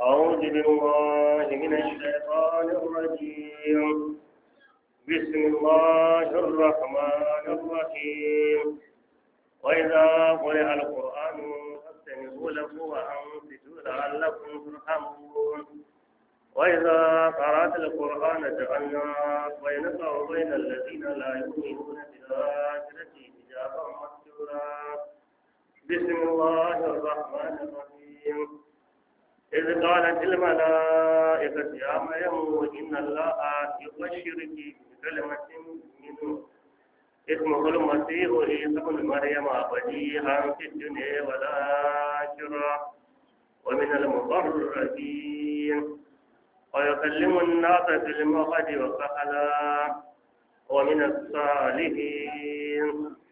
أعوذ بالله من الشيطان الرجيم بسم الله الرحمن الرحيم وإذا قرئ القرآن فاستمعوا له وأنصتوا لعلكم ترحمون وإذا قرأت القرآن جعلنا بينك وبين الذين لا يؤمنون بالآخرة حجابا مستورا بسم الله الرحمن الرحيم إذ قالت الملائكة يا مريم إن الله يبشرك بكلمة منه اسمه المسيح عيسى ابن مريم وجيها في الدنيا والآخرة ومن المقربين ويكلم الناس في المهد وكهلا ومن الصالحين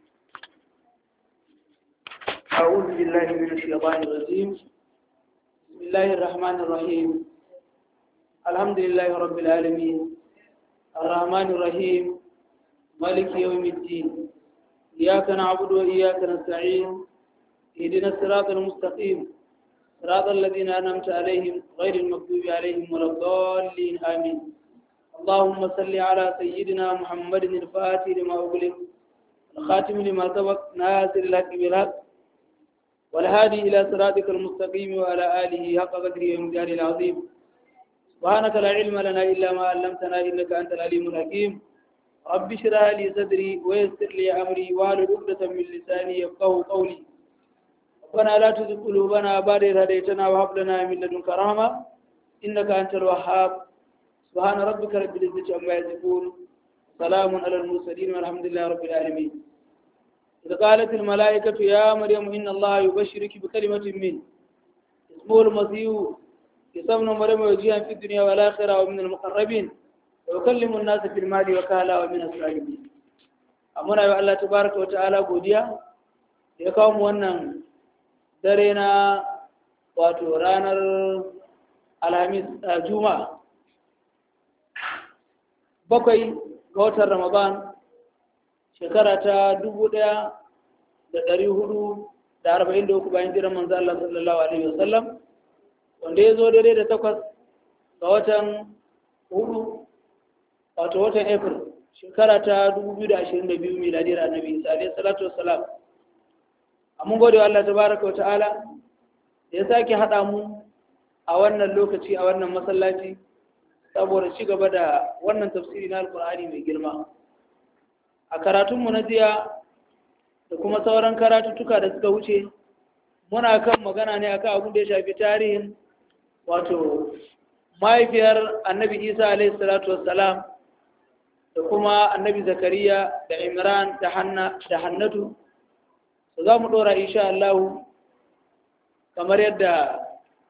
أعوذ بالله من الشيطان الرجيم بسم الله الرحمن الرحيم الحمد لله رب العالمين الرحمن الرحيم مالك يوم الدين إياك نعبد وإياك نستعين اهدنا الصراط المستقيم صراط الذين أنعمت عليهم غير المغضوب عليهم ولا الضالين آمين اللهم صل على سيدنا محمد الفاتح لما أغلق الخاتم لما سبق ناصر الحق بالحق والهادي إلى صراطك المستقيم وعلى آله حق قدره ومقداره العظيم سبحانك لا علم لنا إلا ما علمتنا إنك أنت العليم الحكيم رب اشرح لي صدري ويسر لي أمري واحلل عقدة من لساني يفقهوا قولي ربنا لا تزغ قلوبنا بعد إذ هديتنا وهب لنا من لدنك رحمة إنك أنت الوهاب سبحان ربك رب العزة عما يصفون سلام على المرسلين والحمد لله رب العالمين إذ قالت الملائكة يا مريم إن الله يبشرك بكلمة منه اسمه المسيح يسمى مريم وجيها في الدنيا والآخرة ومن المقربين ويكلم الناس في المال وكالا ومن الصالحين أمنا يا الله تبارك وتعالى godiya ya kawo mu wannan dare na wato ranar alhamis juma'a bakwai ga watan ramadan shekara ta dubu ɗaya da ɗari hudu da arba'in da uku bayan jiran manzo Allah sallallahu alaihi wasallam wanda ya zo daidai da takwas ga watan hudu wato watan april shekara ta dubu biyu da ashirin da biyu miladiyar annabi isa alaihi salatu wassalam mun gode wa Allah tabaraka wa ta'ala da ya sake haɗa mu a wannan lokaci a wannan masallaci saboda ci gaba da wannan tafsiri na alkur'ani mai girma a karatunmu na jiya da kuma sauran karatuttuka da suka wuce muna kan magana ne akan abin da ya shafi tarihin wato mahaifiyar annabi isa alaihi salatu wassalam da kuma annabi zakariya da imran da hannatu da za mu ɗora insha Allah kamar yadda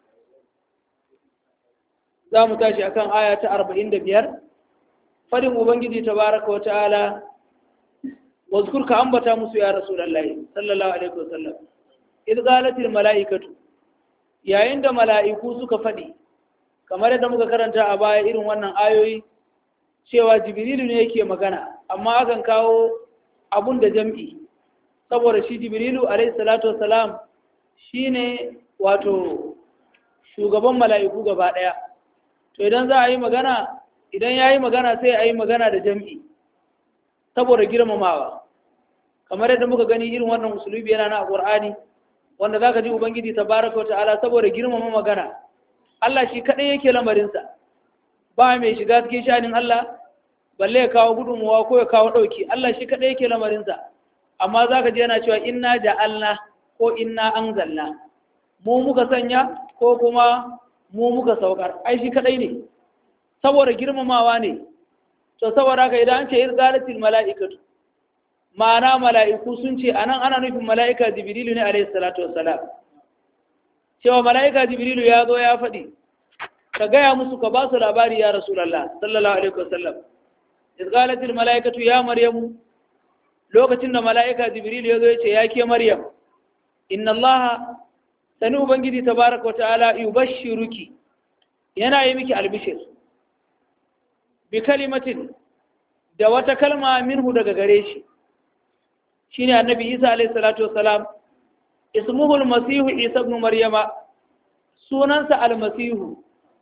za mu tashi akan aya ta arba'in da biyar fadin ubangiji tabaraka wa ta'ala wazkur ka ambata musu ya rasulullahi sallallahu alaihi wasallam id qalatil malaikatu yayin da mala'iku suka fadi kamar yadda muka karanta a baya irin wannan ayoyi cewa jibrilu ne yake magana amma akan kawo abun da jam'i saboda shi jibrilu alaihi salatu wassalam shine wato shugaban mala'iku gaba daya to idan za a yi magana idan ya yi magana sai a yi magana da jam'i saboda girmamawa kamar yadda muka gani irin wannan musulubi yana na ƙur'ani wanda za ka ji ubangiji ta baraka wa ta'ala saboda girmama magana Allah shi kaɗai yake lamarinsa ba mai shiga cikin shanin Allah balle ya kawo gudunmuwa ko ya kawo ɗauki Allah shi kaɗai yake lamarinsa amma za ka ji yana cewa inna ja'alna ko inna anzalna mu muka sanya ko kuma mu muka saukar ai shi kaɗai ne saboda girmamawa ne to saboda haka idan an ce irgalatil mala'ikatu ma'ana mala'iku sun ce anan ana nufin mala'ika jibrilu ne alayhi salatu wassalam cewa mala'ika jibrilu ya zo ya faɗi ka gaya musu ka ba su labari ya rasulullah sallallahu alaihi wasallam irgalatil mala'ikatu ya maryamu lokacin da mala'ika jibrilu ya zo ya ce ya ke maryam inna allaha sani ubangiji tabaraka wa ta'ala yubashshiruki yana yi miki albishir bi kalimatin da wata kalma minhu daga gare shi shine annabi Isa alayhi salatu wassalam ismuhu almasihu Isa ibn Maryama sunansa almasihu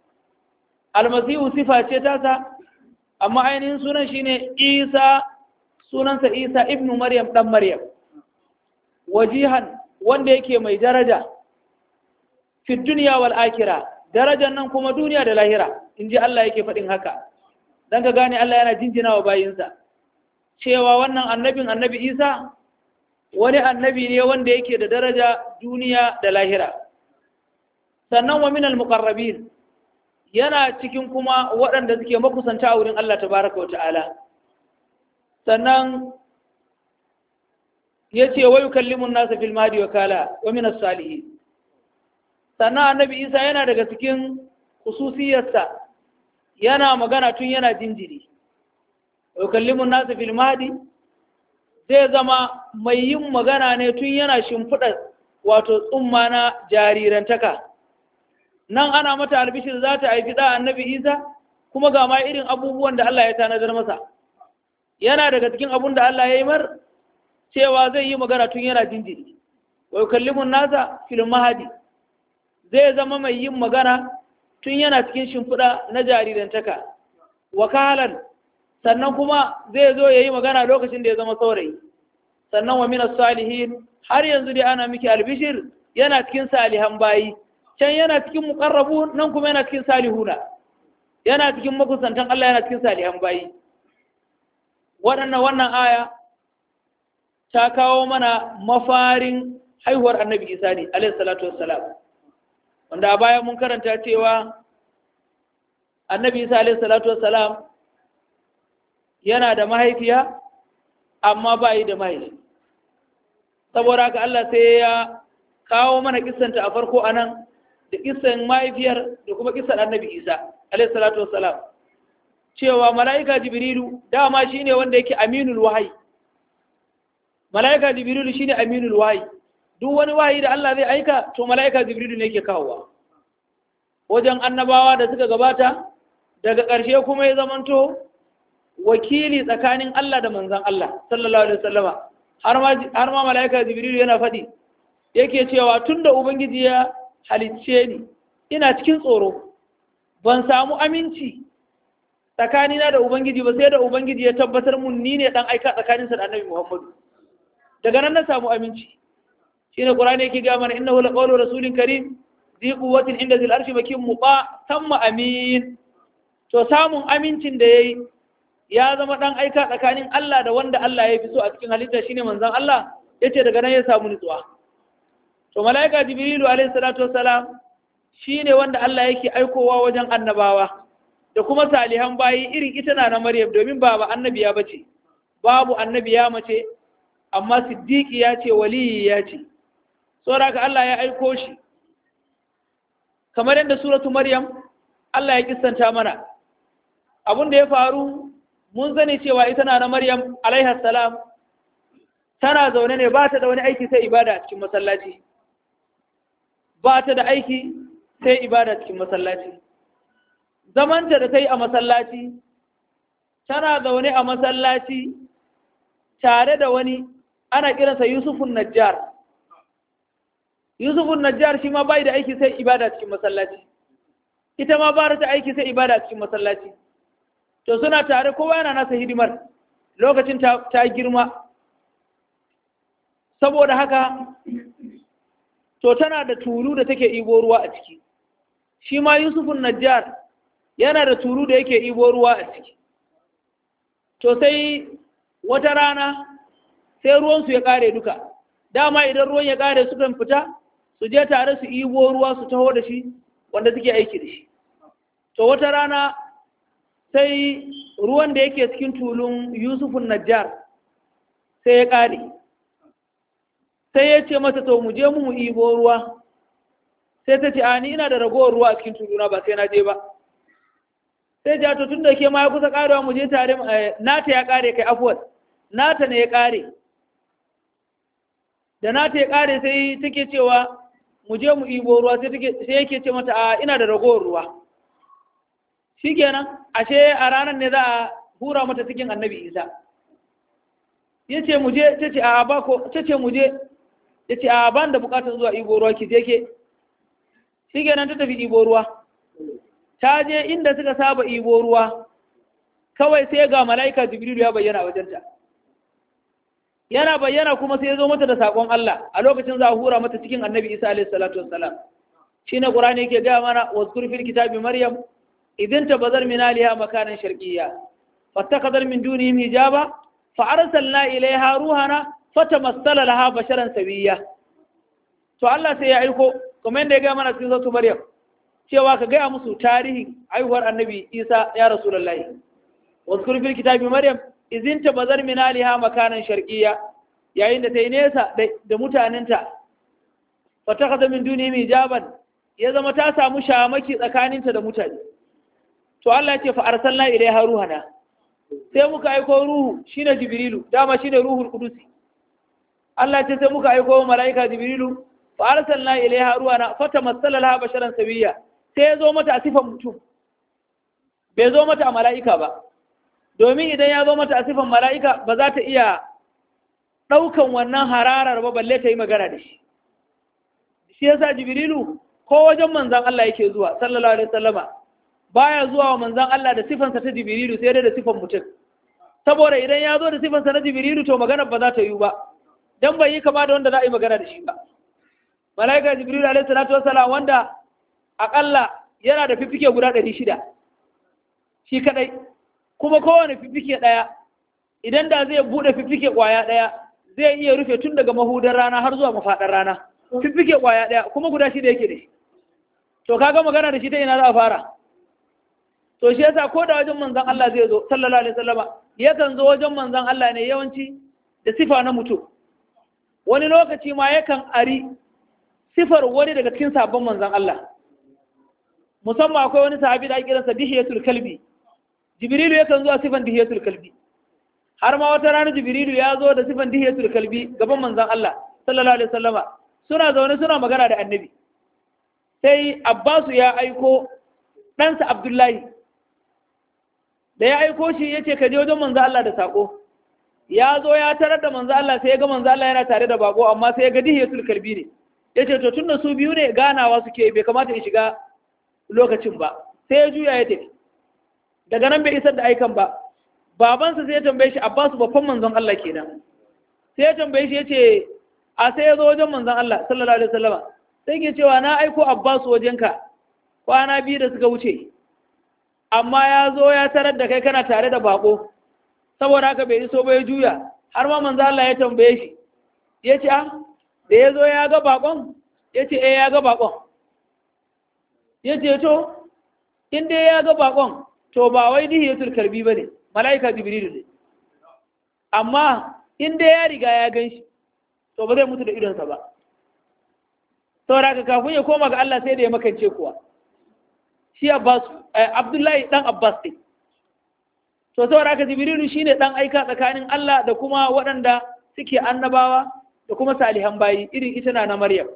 almasihu sifa ce tasa amma ainihin sunan shine isa sunansa isa ibnu maryam dan maryam wajihan wanda yake mai daraja fi duniya wal akira darajar nan kuma duniya da lahira in ji Allah yake faɗin haka don ka gane Allah yana jinjina wa bayinsa cewa wannan annabin annabi isa wani annabi ne wanda yake da daraja duniya da lahira sannan wa minal muqarrabin yana cikin kuma waɗanda suke makusanta a wurin Allah tabaraka wa ta'ala sannan ya ce wa yukallimun nasa fil mahdi wa kala wa minas salihin sannan annabi isa yana daga cikin khususiyarsa yana magana tun yana jinjiri wa yukallimun nasa fil mahdi zai zama mai yin magana ne tun yana shimfiɗa wato tsumma na jarirantaka nan ana mata albishir za ta haifi ɗa annabi isa kuma ga ma irin abubuwan da Allah ya tanadar masa yana daga cikin abun da Allah ya yi mar cewa zai yi magana tun yana jinjiri wa yukallimun nasa fil mahadi zai zama mai yin magana tun yana cikin shimfiɗa na jarirantaka wakalan sannan kuma zai zo ya yi magana lokacin da ya zama saurayi sannan wa minas salihin har yanzu dai ana miki albishir yana cikin salihan bayi can yana cikin muqarrabu nan kuma yana cikin salihuna yana cikin makusantan Allah yana cikin salihan bayi waɗannan wannan aya ta kawo mana mafarin haihuwar annabi isa ne alaihi salatu wassalam wanda a baya mun karanta cewa annabi isa alaihi salatu wassalam yana da mahaifiya amma ba yi da mahaifi saboda haka Allah sai ya kawo mana kissanta a farko anan da kissan mahaifiyar da kuma kissan annabi isa alaihi salatu wassalam cewa mala'ika jibrilu dama shine wanda yake aminul wahayi mala'ika jibrilu shine aminul wahayi duk wani wahayi da Allah zai aika to mala'ika jibrilu ne yake kawowa wajen annabawa da suka gabata daga ƙarshe kuma ya zamanto wakili tsakanin Allah da manzan Allah sallallahu alaihi wasallama har ma mala'ika jibrilu yana faɗi yake cewa tunda ubangiji ya halicce ni ina cikin tsoro ban samu aminci tsakanina da ubangiji ba sai da ubangiji ya tabbatar mun ni ne dan aika tsakaninsa da annabi muhammadu daga nan na samu aminci shine qur'ani yake ga mana innahu laqawlu rasulin karim zi quwwatin inda zil arshi makin muqa tamma amin to samun amincin da yayi ya zama dan aika tsakanin Allah da wanda Allah ya fi so a cikin halitta shine manzon Allah yace daga nan ya samu nutsuwa to malaika jibrilu alaihi salatu wassalam shine wanda Allah yake aikowa wajen annabawa da kuma salihan bayi irin ita na na Maryam domin ba ba annabiya bace babu annabiya mace amma siddiqi ya ce waliyi ya ce saboda Allah ya aiko shi kamar yadda suratu Maryam Allah ya kissanta mana abin da ya faru mun sani cewa ita na na Maryam alaiha salam tana zaune ne ba ta da wani aiki sai ibada a cikin masallaci ba ta da aiki sai ibada cikin masallaci zamanta da ta yi a masallaci tana zaune a masallaci tare da wani ana kiransa yusufun najjar yusufun najjar shi ma bai da aiki sai ibada cikin masallaci ita ma ba ta aiki sai ibada cikin masallaci to suna tare kowa yana nasa hidimar lokacin ta girma saboda haka to tana da tulu da take ibo ruwa a ciki shi ma yusufun najjar yana da tulu da yake ibo ruwa a ciki to sai wata rana sai ruwansu ya kare duka dama idan ruwan ya kare sukan fita su je tare su ibo ruwa su taho da shi wanda suke aiki da shi to wata rana sai ruwan da yake cikin tulun yusufun najjar sai ya kare sai ya ce mata to mu je mu mu ibo ruwa sai ta ce a ni ina da ragowar ruwa a cikin tuluna ba sai na je ba sai ja to tun da ke ma ya kusa karewa mu je tare nata ya kare kai afuwar nata ne ya kare da nata ya kare sai take cewa mu je mu ibo ruwa sai take sai yake ce mata a ina da ragowar ruwa shikenan ashe a ranar ne za a hura mata cikin annabi isa ya ce mu je ta ce a ba ko ta ce mu je ya ce a ban da bukatar zuwa ibo ruwa ki je ke shi kenan ta tafi ɗibo ruwa ta je inda suka saba ɗibo ruwa kawai sai ga mala'ika jibrilu ya bayyana wajenta yana bayyana kuma sai ya zo mata da saƙon Allah a lokacin za a hura mata cikin annabi isa alaihi salatu wassalam shi ne ƙurani yake gaya mana wazkur fil kitabi maryam idin tabazar min aliha makanan sharqiyya fattakadar min dunihim hijaba fa arsalna ilaiha ruhana fatamassala laha basharan sawiyya to Allah sai ya aiko kuma yadda ya gaya mana cikin zatu maryam cewa ka gaya musu tarihin haihuwar annabi isa ya rasulullahi wazkur fil kitabi maryam izin ta bazar min aliha makanan sharqiyya yayin da ta yi nesa da mutanenta fa takhadha min duni hijaban ya zama ta samu shamaki tsakaninta da mutane to Allah ya ce fa arsalna ilaiha ruhana sai muka aiko ruhu shine jibrilu dama shine ruhul qudusi Allah ya ce sai muka aiko malaika jibrilu fa arsalna ilaiha ruhana fatamassala laha basharan sawiyya sai ya zo mata a sifan mutum bai zo mata a mala'ika ba domin idan ya zo mata a sifan mala'ika ba za ta iya ɗaukan wannan hararar ba balle ta yi magana da shi shi yasa jibrilu ko wajen manzan Allah yake zuwa sallallahu alaihi wasallama baya zuwa wa manzan Allah da sifansa ta jibrilu sai dai da sifan mutum saboda idan ya zo da sifansa na jibrilu to magana ba za ta yi ba dan bai yi kama da wanda za a yi magana da shi ba mala'ika jibrilu alaihi salatu wassalam wanda akalla yana da fifike guda ɗari shida shi kadai kuma kowane fifike ɗaya idan da zai buɗe fifike ƙwaya ɗaya zai iya rufe tun daga mahudar rana har zuwa mafaɗar rana fifike ƙwaya ɗaya kuma guda shida yake da shi to kaga magana da shi ta ina za a fara to shi yasa ko da wajen manzon Allah zai zo sallallahu alaihi wasallama yakan zo wajen manzon Allah ne yawanci da sifa na mutum wani lokaci ma yakan ari sifar wani daga cikin sabon manzon Allah musamman akwai wani sahabi da ake kiransa dihiyatul kalbi jibrilu yakan zuwa sifan dihiyatul kalbi har ma wata rana jibrilu ya zo da sifan dihiyatul kalbi gaban manzon Allah sallallahu alaihi wasallama suna zaune suna magana da annabi sai abbasu ya aiko ɗansa abdullahi da ya aiko shi ya ce ka je wajen manzo Allah da sako ya zo ya tarar da manzo Allah sai ya ga manzo Allah yana tare da bako amma sai ya ga dihiyatul kalbi ne ya ce to tunda su biyu ne ganawa suke bai kamata in shiga lokacin ba sai ya juya ya tafi daga nan bai isar da aikan ba babansa sai ya tambaye shi abbasu babban manzon Allah kenan sai ya tambaye shi ya ce a sai ya zo wajen manzon Allah sallallahu alaihi wasallama sai ke cewa na aiko abbasu wajenka kwana biyu da suka wuce amma ya zo ya tarar da kai kana tare da bako saboda haka bai iso ba ya juya har ma manzo Allah ya tambaye shi ya ce ah da ya zo ya ga bakon ya ce eh ya ga bakon ya ce to in dai ya ga bakon to ba wai dihiyatul karbi bane malaika jibrilu ne amma in dai ya riga ya gan shi to ba zai mutu da idonsa ba saboda haka kafin ya koma ga Allah sai da ya makance kuwa shi Abbas Abdullahi dan Abbas ne to saboda haka Jibrilu shine dan aika tsakanin Allah da kuma waɗanda suke annabawa da kuma salihan bayi irin ita na Maryam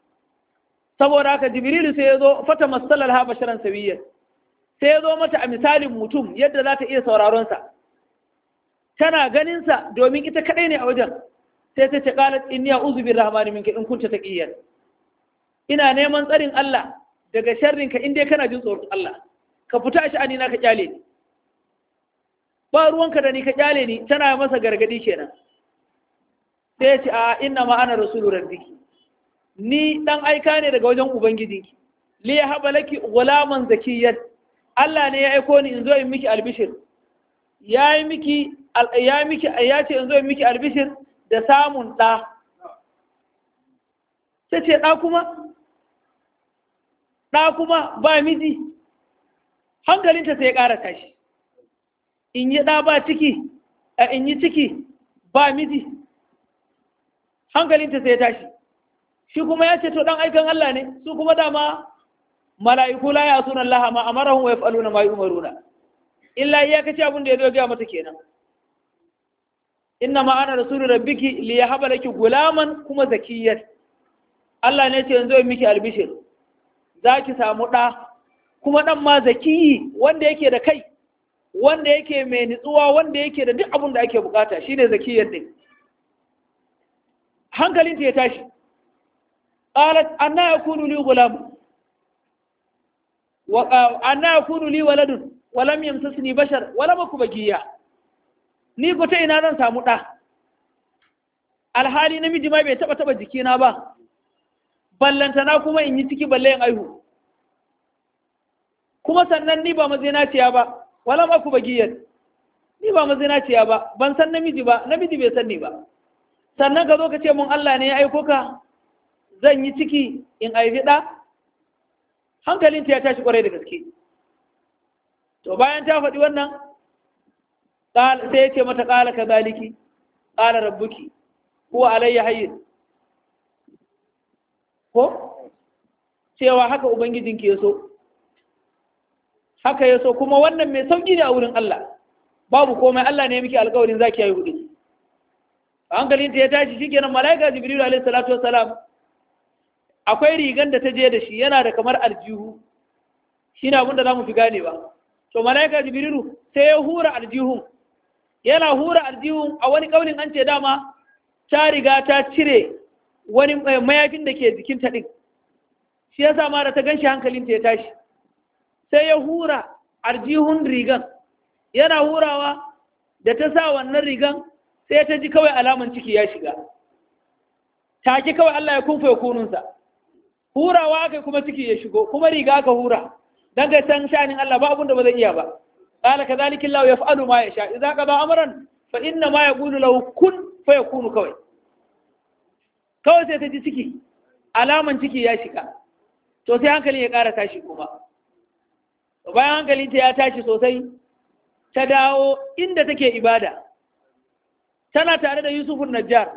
saboda haka Jibrilu sai ya zo fata masalal ha basharan sawiyyan sai ya zo mata a misalin mutum yadda za ta iya sauraron sa tana ganin sa domin ita kadai ne a wajen sai ta ce qalat inni a'udhu birrahmani minka in kunta taqiyan ina neman tsarin Allah daga sharrinka in dai kana jin tsoron Allah ka fita shi ani na ka kyale ni ba ruwanka da ni ka kyale ni tana masa gargadi kenan sai ya ce a inna ma ana rasulu rabbiki ni dan aika ne daga wajen ubangijinki li yahaba laki ghulaman zakiyyan Allah ne ya aiko ni in zo in miki albishir ya yi miki ya miki ya ce in zo in miki albishir da samun ɗa ta ce ɗa kuma ɗa kuma ba miji hankalinta sai ya ƙara tashi in yi ɗa ba ciki a in yi ciki ba miji hankalinta sai ya tashi shi kuma ya ce to ɗan aikan Allah ne su kuma dama mala'iku la ya sunan Allah ma amarahum wa yaf'aluna ma yu'maruna illa iyakaci abin da ya zo ga mata kenan inna ma ana rasulu rabbiki li yahaba laki gulaman kuma zakiyyan Allah ne ce yanzu miki albishir za ki samu ɗa kuma ɗan ma zakiyi wanda yake da kai wanda yake mai nutsuwa wanda yake da duk abin da ake bukata shine zakiyar din hankalinta ya tashi qalat anna yakunu li gulam wa anna yakunu li waladun wa lam yamsasni bashar wa lam aku bagiya ni ko ta ina zan samu ɗa alhali namiji ma bai taɓa taɓa jikina ba ballantana kuma in yi ciki balle in aihu kuma sannan ni ba mazinaciya ba wala ma ku bagiyar ni ba mazinaciya ba ban san namiji ba namiji bai san ni ba sannan ka zo ka ce mun Allah ne ya aiko ka zan yi ciki in aifi ɗa hankalinta ya tashi kwarai da gaske to bayan ta faɗi wannan sai ya ce mata ƙala ka zaliki ƙala rabbuki ko alayya hayyin ko cewa haka ubangijinki ya so haka ya so kuma wannan mai sauƙi ne a wurin Allah babu komai Allah ne miki alƙawarin zaki yi hudu hankalinta ya tashi shikenan malaika jibril alaihi salatu wassalam akwai rigan da ta je da shi yana da kamar aljihu shine abin da zamu fi gane ba to malaika jibrilu sai ya hura aljihun yana hura aljihun a wani kaulin an ce dama ta riga ta cire wani mayafin da ke jikin ta din shi yasa ma da ta ganshi hankalinta ya tashi sai ya hura aljihun rigan yana hurawa da ta sa wannan rigan sai ta ji kawai alaman ciki ya shiga take kawai Allah ya kunfa kununsa hurawa aka kuma ciki ya shigo kuma riga aka hura dan ga san shanin Allah ba abun da ba zai iya ba qala kadhalika Allah yaf'alu ma yasha idza qada amran fa inna ma yaqulu lahu kun fayakunu kawai kawai sai ta ji ciki alaman ciki ya shiga to sai hankalin ya ƙara tashi kuma bayan hankalinta ya tashi sosai ta dawo inda take ibada tana tare da yusufun najjar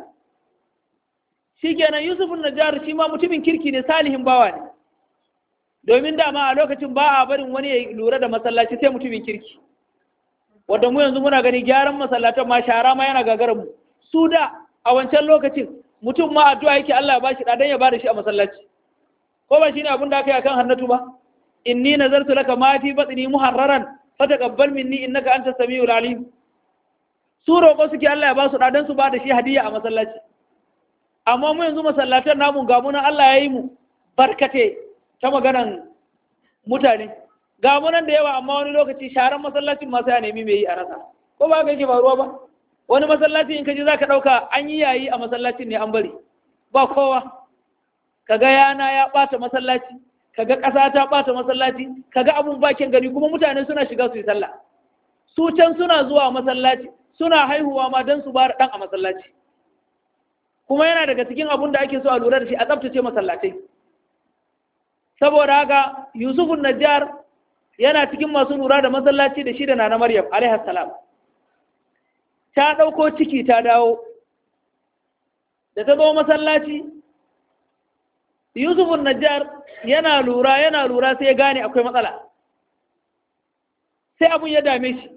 shi kenan yusufun najjar shi ma mutumin kirki ne salihin bawa ne domin dama a lokacin ba a barin wani ya lura da masallaci sai mutumin kirki wadda mu yanzu muna gani gyaran masallatan ma shara ma yana gagarar mu su da a wancan lokacin mutum ma addu'a yake Allah ya bashi dan ya bada shi a masallaci ko ba shine abin da aka yi akan hannatu ba inni nazartu laka ma fi batni muharraran fataqabbal minni innaka antas samiul alim su roƙo suke Allah ya ba su dan su ba da shi hadiya a masallaci amma mu yanzu masallatan namu ga mu nan Allah ya yi mu barkate ta maganan mutane ga mu nan da yawa amma wani lokaci sharan masallacin ma sai a nemi mai yi a rasa ko ba ka yake faruwa ba wani masallaci in ka ji zaka dauka an yi yayi a masallacin ne an bari ba kowa kaga yana ya bata masallaci kaga ƙasa ta ɓata masallaci kaga abun bakin gari kuma mutane suna shiga su yi sallah su can suna zuwa masallaci suna haihuwa ma don su bara ɗan a masallaci kuma yana daga cikin abun da ake so a lura da shi a tsaftace masallatai saboda haka yusufun najjar yana cikin masu lura da masallaci da shi da nana maryam alaihi salam ta ɗauko ciki ta dawo da ta zo masallaci yusufun najjar yana lura yana lura sai ya gane akwai matsala sai abun ya dame shi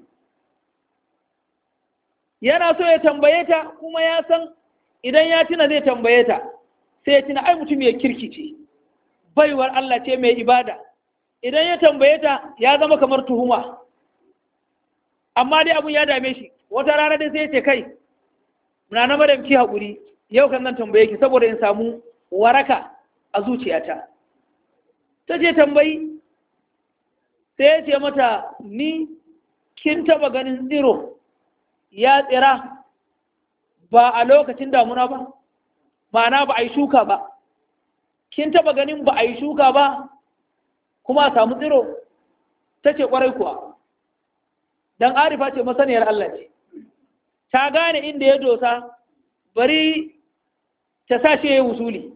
yana so ya tambaye ta kuma ya san idan ya tuna zai tambaye ta sai ya tuna ai mutum ya kirki ce baiwar Allah ce mai ibada idan ya tambaye ta ya zama kamar tuhuma amma dai abun ya dame shi wata rana dai sai ya ce kai na na madam ki haƙuri yau kan nan tambaye ki saboda in samu waraka a zuciyata ta ce tambayi sai ya ce mata ni kin taba ganin tsiro ya tsira ba a lokacin damuna ba ma'ana ba a yi shuka ba kin taba ganin ba a yi shuka ba kuma a samu tsiro ta ce kwarai kuwa don arifa ce masaniyar Allah ce ta gane inda ya dosa bari ta sa shi ya yi wusuli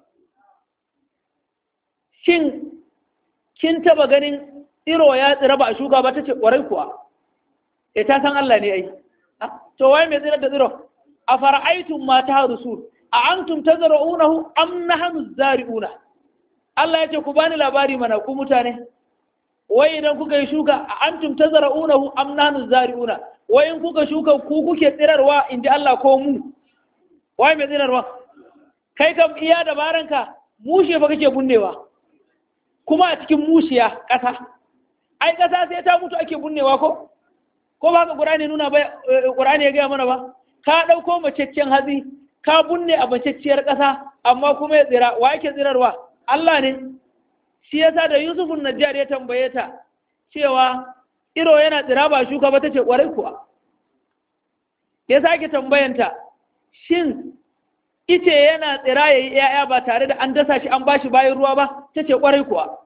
shin kin taba ganin tsiro ya tsira ba a shuka ba ta ce kwarai kuwa e ta san Allah ne ai to wai mai tsirar da tsiro a fara'aitun ma ta harusu a antum tazra'unahu am nahnu zari'una Allah ya ce ku bani labari mana ku mutane wai idan kuka yi shuka a antum tazra'unahu am nahnu zari'una wai in kuka shuka ku kuke tsirarwa in ji Allah ko mu wai mai tsirarwa kai kam iya dabaranka mushe fa kake bunnewa kuma a cikin mushiya ƙasa ai ƙasa sai ta mutu ake bunnewa ko ko ba ka ƙurani nuna ba ƙurani ya gaya mana ba ka ɗauko macaccen hatsi ka bunne a macacciyar ƙasa amma kuma ya tsira wa yake tsirarwa Allah ne shi yasa da yusufun najjar ya tambaye ta cewa iro yana tsira ba shuka ba ta ce kwarai kuwa ya sake tambayanta shin ice yana tsira ya yi ‘ya'ya ba tare da an dasa shi an ba shi bayan ruwa ba ta ce kwarai kuwa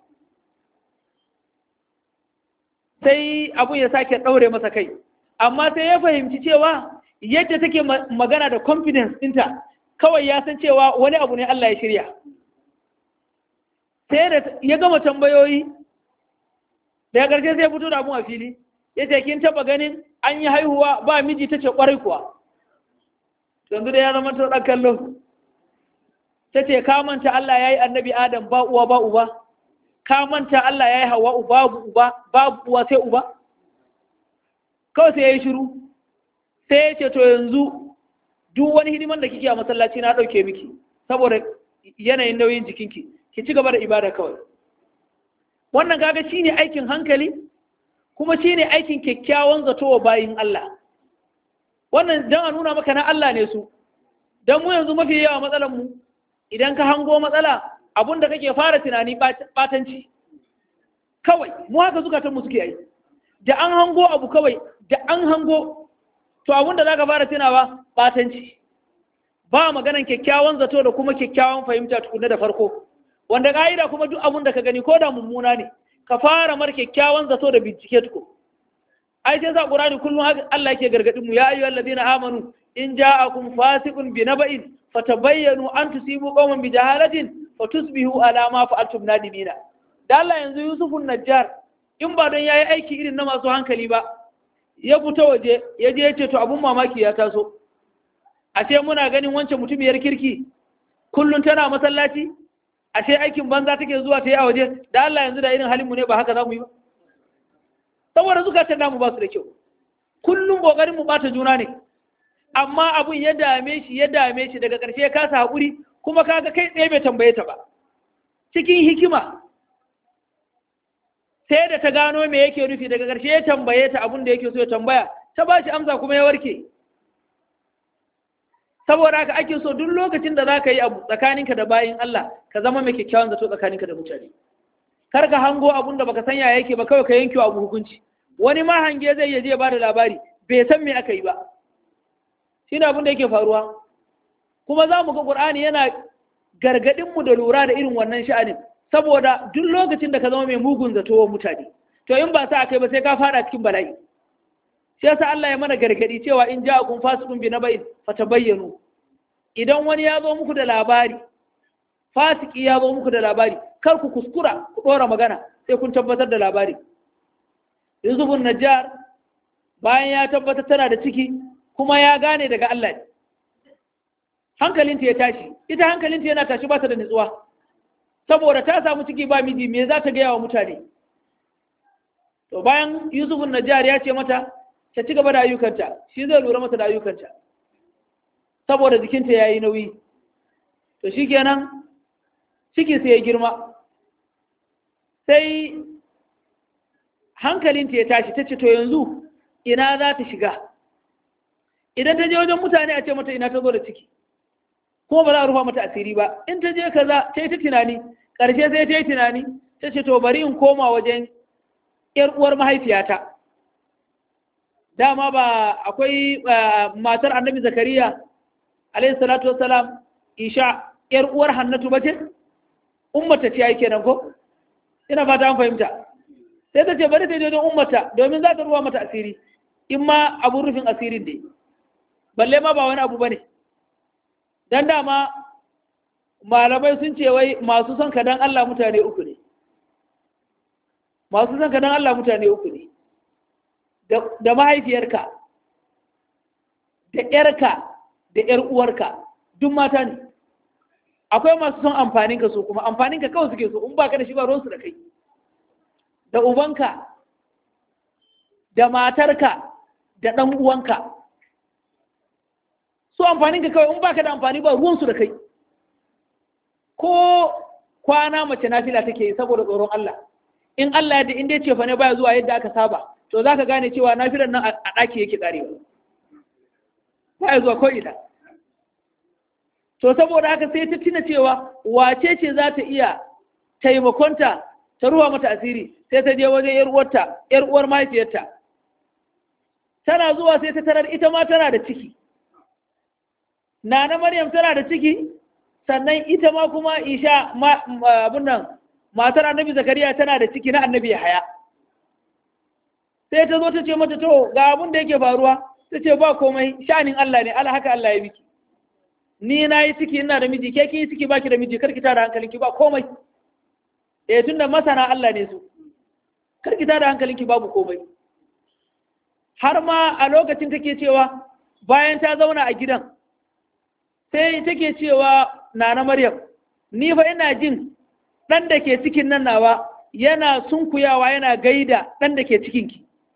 sai abun ya sake ɗaure masa kai amma sai ya fahimci cewa yadda take magana da confidence ɗinta kawai ya san cewa wani abu ne Allah ya shirya sai da ya gama tambayoyi daga ƙarshe sai fito da abun a fili ya ce kin taba ganin an yi haihuwa ba miji ta ce ƙwarai kuwa yanzu da ya zama ta ɗan kallo ta ce ka manta Allah ya yi annabi Adam ba uwa ba uba ka manta Allah ya yi hawa babu uba babu uwa sai uba kawai sai ya yi shiru sai ya ce to yanzu duk wani hidiman da kike a masallaci na ɗauke miki saboda yanayin nauyin jikinki ki ci gaba da ibada kawai wannan kaga shine aikin hankali kuma shine aikin kyakkyawan zato wa bayin Allah wannan dan a nuna maka na Allah ne su dan mu yanzu mafi yawa matsalar mu idan ka hango matsala abun da kake fara tunani batanci kawai mu haka zukatan mu suke yi da an hango abu kawai da an hango to abun da zaka fara tunawa batanci ba maganan kyakkyawan zato da kuma kyakkyawan fahimta tukunna da farko wanda ka'ida kuma duk abun da ka gani ko da mummuna ne ka fara mar kyakkyawan zato da bincike tuko ai sai sa qur'ani kullum Allah yake gargadin mu ya ayyuhal ladina amanu in ja'akum fasiqun bi naba'in fatabayyanu an tusibu qauman bi jahalatin fatusbihu ala ma fa'altum nadimina da Allah yanzu Yusufun Najjar in ba don yayi aiki irin na masu hankali ba ya fito waje ya je ya ce to abun mamaki ya taso ashe muna ganin wancan mutumiyar kirki kullum tana masallaci ashe aikin banza take zuwa ta yi a waje da Allah yanzu da irin halin mu ne ba haka za mu yi ba saboda zukatan namu ba su da kyau kullum kokarin mu bata juna ne amma abun ya dame shi ya dame shi daga ƙarshe ya kasa haƙuri kuma kaga kai tsaye bai tambaye ta ba cikin hikima sai da ta gano me yake nufi daga ƙarshe ya tambaye ta abun da yake so ya tambaya ta ba shi amsa kuma ya warke saboda haka ake so duk lokacin da za ka yi abu tsakaninka da bayin Allah ka zama mai kyakkyawan zato tsakaninka da mutane kar ka hango abun da baka sanya yake ba kawai ka yanke abu hukunci wani ma hange zai yaje ya bada labari bai san me aka yi ba shine abin da yake faruwa kuma za mu ga Qur'ani yana gargadin mu da lura da irin wannan sha'anin saboda duk lokacin da ka zama mai mugun zato wa mutane to in ba sa akai ba sai ka fara cikin bala'i shi yasa Allah ya mana gargadi cewa in ja'akum fasiqun bi naba'in fatabayyanu idan wani ya zo muku da labari fasiki ya zo muku da labari kar ku kuskura ku dora magana sai kun tabbatar da labari Yusufun Najjar bayan ya tabbatar tana da ciki kuma ya gane daga Allah hankalinta ya tashi ita hankalinta yana tashi ba ta da nutsuwa saboda ta samu ciki ba miji me za ta gaya wa mutane to bayan Yusufun Najjar ya ce mata ta ci gaba da ayyukanta shi zai lura mata da ayyukanta saboda jikinta ya yi nauyi to shi kenan ciki sai ya girma sai hankalinta ya tashi ta ce to yanzu ina za ta shiga idan ta je wajen mutane a ce mata ina ta zo da ciki kuma ba za a rufa mata asiri ba in ta je kaza ta yi ta tunani ƙarshe sai ta yi tunani ta ce to bari in koma wajen 'yar uwar mahaifiyata dama ba akwai matar annabi zakariya alayhi salatu wassalam isha yar uwar hannatu bace ummata ce ai kenan ko ina fata an fahimta sai ta ce bari ta je don ummata domin za ta ruwa mata asiri in ma abun rufin asirin dai balle ma ba wani abu bane dan dama malamai sun ce wai masu son ka dan Allah mutane uku ne masu son ka dan Allah mutane uku ne da mahaifiyarka da ‘yarka da ‘yar uwarka duk mata ne akwai masu son amfaninka so kuma amfaninka kawai suke so in baka da shi ba ruwansu da kai da ubanka da matarka da ɗan uwanka so amfaninka kawai in baka da amfani ba ruwansu da kai ko kwana mace nafila take yi saboda tsoron Allah in Allah ya da inda ce fa ne baya zuwa yadda aka saba to za ka gane cewa nafilar nan a ɗaki yake ƙarewa ba ya zuwa ko'ina to saboda haka sai ta tuna cewa wace ce za ta iya taimakonta ta ruwa mata asiri sai ta je wajen yar uwarta yar uwar mahaifiyarta tana zuwa sai ta tarar ita ma tana da ciki nana maryam tana da ciki sannan ita ma kuma isha abin nan matar annabi zakariya tana da ciki na annabi haya sai ta zo ta ce mata to ga abin da yake faruwa ta ce ba komai sha'anin Allah ne Allah haka Allah ya biki ni na yi ciki ina da miji ke ki yi ciki baki da miji karki tada hankalinki ba komai eh tunda masana Allah ne su karki tada hankalinki babu komai har ma a lokacin take cewa bayan ta zauna a gidan sai take cewa nana Maryam ni fa ina jin dan da ke cikin nan nawa yana sunkuyawa yana gaida dan da ke cikinki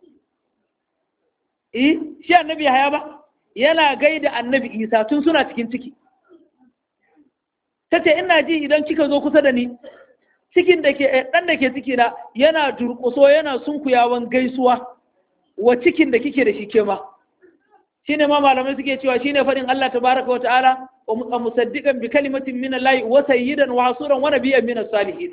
eh shi annabi haya ba yana gaida annabi isa tun suna cikin ciki ta ce ina ji idan kika zo kusa da ni cikin da ke ɗan da ke ciki na yana durƙuso yana sunkuyawan gaisuwa wa cikin da kike da shi ke ma shi ne ma malamai suke cewa shi ne faɗin Allah tabaraka wa ta'ala wa musaddiqan bi kalimatin min Allah wa sayyidan wa hasuran wa nabiyyan min as-salihin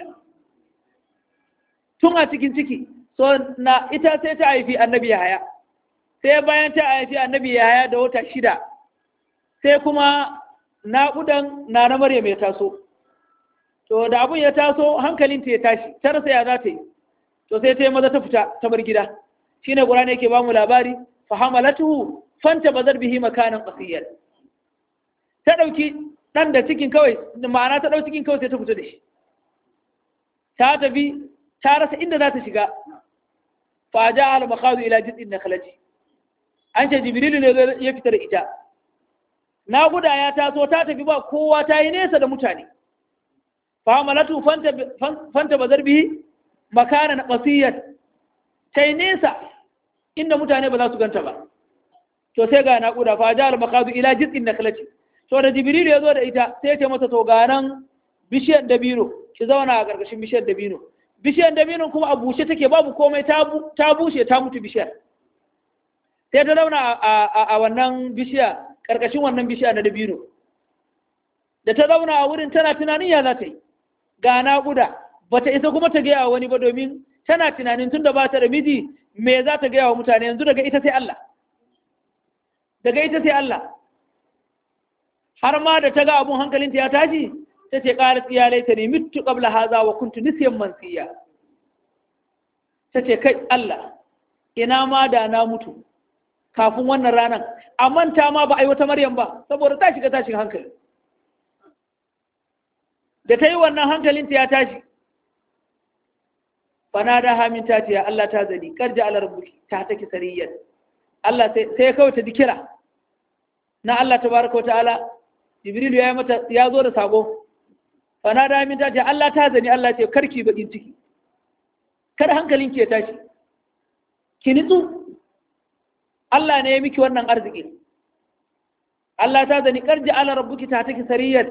tun a cikin ciki so na ita sai ta haifi annabi haya sai bayan ta haifi annabi yahaya da wata shida sai kuma naƙudan na na maryam ya taso to da abun ya taso hankalinta ya tashi ta rasa ya za ta yi to sai ta yi maza ta fita ta bar gida shine qur'ani yake ba mu labari fa hamalatuhu fanta bazar bihi makanan qasiyyan ta dauki dan da cikin kawai ma'ana ta dauki cikin kawai sai ta fita da shi ta tafi ta rasa inda za ta shiga fa ja'a al-makhadu ila jid'in nakhlati an ce jibrilu ne ya fita da ita naguda ya taso ta tafi ba kowa ta yi nesa da mutane famalatu fanta bazar bihi makanan qasiyat ta yi nesa inda mutane ba za su ganta ba to sai ga naƙuda fa ja al-maqadu ila jiz'in naklati to da jibrilu ya zo da ita sai ya ce mata to ga nan bishiyar dabino ki zauna a ƙarƙashin bishiyar dabino bishiyar dabino kuma a bushe take babu komai ta bushe ta mutu bishiyar sai ta zauna a wannan bishiya ƙarƙashin wannan bishiya na dabino da ta zauna a wurin tana tunanin ya za ta yi ga naƙuda ba ta isa kuma ta gaya wa wani ba domin tana tunanin tun da ba ta da miji me za ta gaya wa mutane yanzu daga ita sai Allah daga ita sai Allah har ma da ta ga abun hankalinta ya tashi ta ce ƙarar ya laita ne mitu ƙabla haza wa kuntu nisiyan mansiya ta ce kai Allah ina ma da na mutu kafin wannan ranar a manta ma ba a yi wata maryam ba saboda ta shiga tashin hankali da ta yi wannan hankalinta ya tashi fana da hamin ta ce ya Allah ta zani karja ala rabbuki ta take sariyyar Allah sai kawai ta dikira na Allah tabaraka wa ta'ala Jibril ya yi mata ya zo da sako fana da hamin ta ce Allah ta zani Allah ce karki bakin ciki kar hankalinki ya tashi ki nitsu Allah ne ya miki wannan arziki Allah ta zani karji ala rabbuki ta take sariyar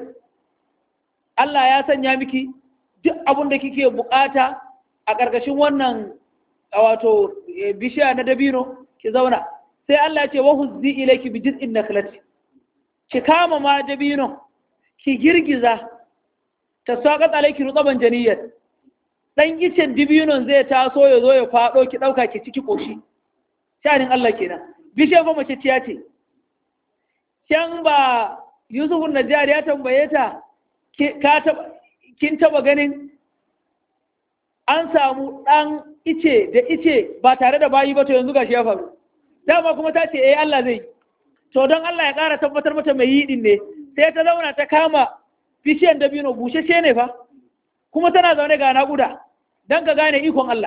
Allah ya sanya miki duk abin da kike bukata a ƙarƙashin wannan wato bishiya na dabino ki zauna sai Allah ya ce wa huzzi ilayki bi jiz'in nakhlati ki kama ma dabino ki girgiza ta saqat alayki rutaban janiyat dan icen dabinon zai taso ya zo ya fado ki dauka ki ciki koshi shanin Allah kenan bishiyar ba mace ciya ce can ba Yusuf Najjar ya tambaye ta kin taba ganin an samu ɗan ice da ice ba tare da bayi ba to yanzu gashi ya faru dama kuma ta ce eh Allah zai to don Allah ya ƙara tabbatar mata mai yi din ne sai ta zauna ta kama bishiyan dabino bushashe ne fa kuma tana zaune ga naƙuda don ka gane ikon Allah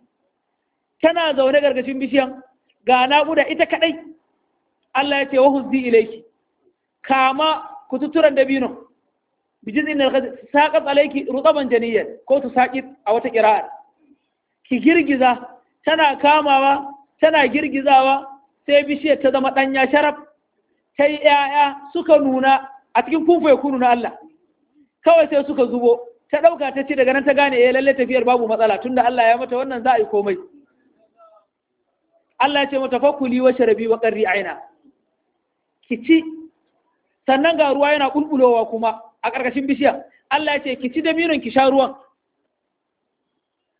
tana zaune gargashin bishiyan ga naƙuda ita kaɗai Allah ya ce wa huzzi ilaiki kama kututturan dabino bijin inda saƙat alaiki rutsaban janiyar ko su saƙi a wata ƙira'ar ki girgiza tana kamawa tana girgizawa sai bishiyar ta zama ɗanya sharaf ta yi ‘ya'ya suka nuna a cikin kunfa ya kunu na Allah kawai sai suka zubo ta ɗauka ta ce daga nan ta gane ya lalle tafiyar babu matsala tunda Allah ya mata wannan za a yi komai Allah ya ce mata fakuli wa sharabi wa ƙarri aina ki ci sannan ga ruwa yana ƙulƙulowa kuma a ƙarƙashin bishiya Allah ya ce ki ci da minon ki sha ruwan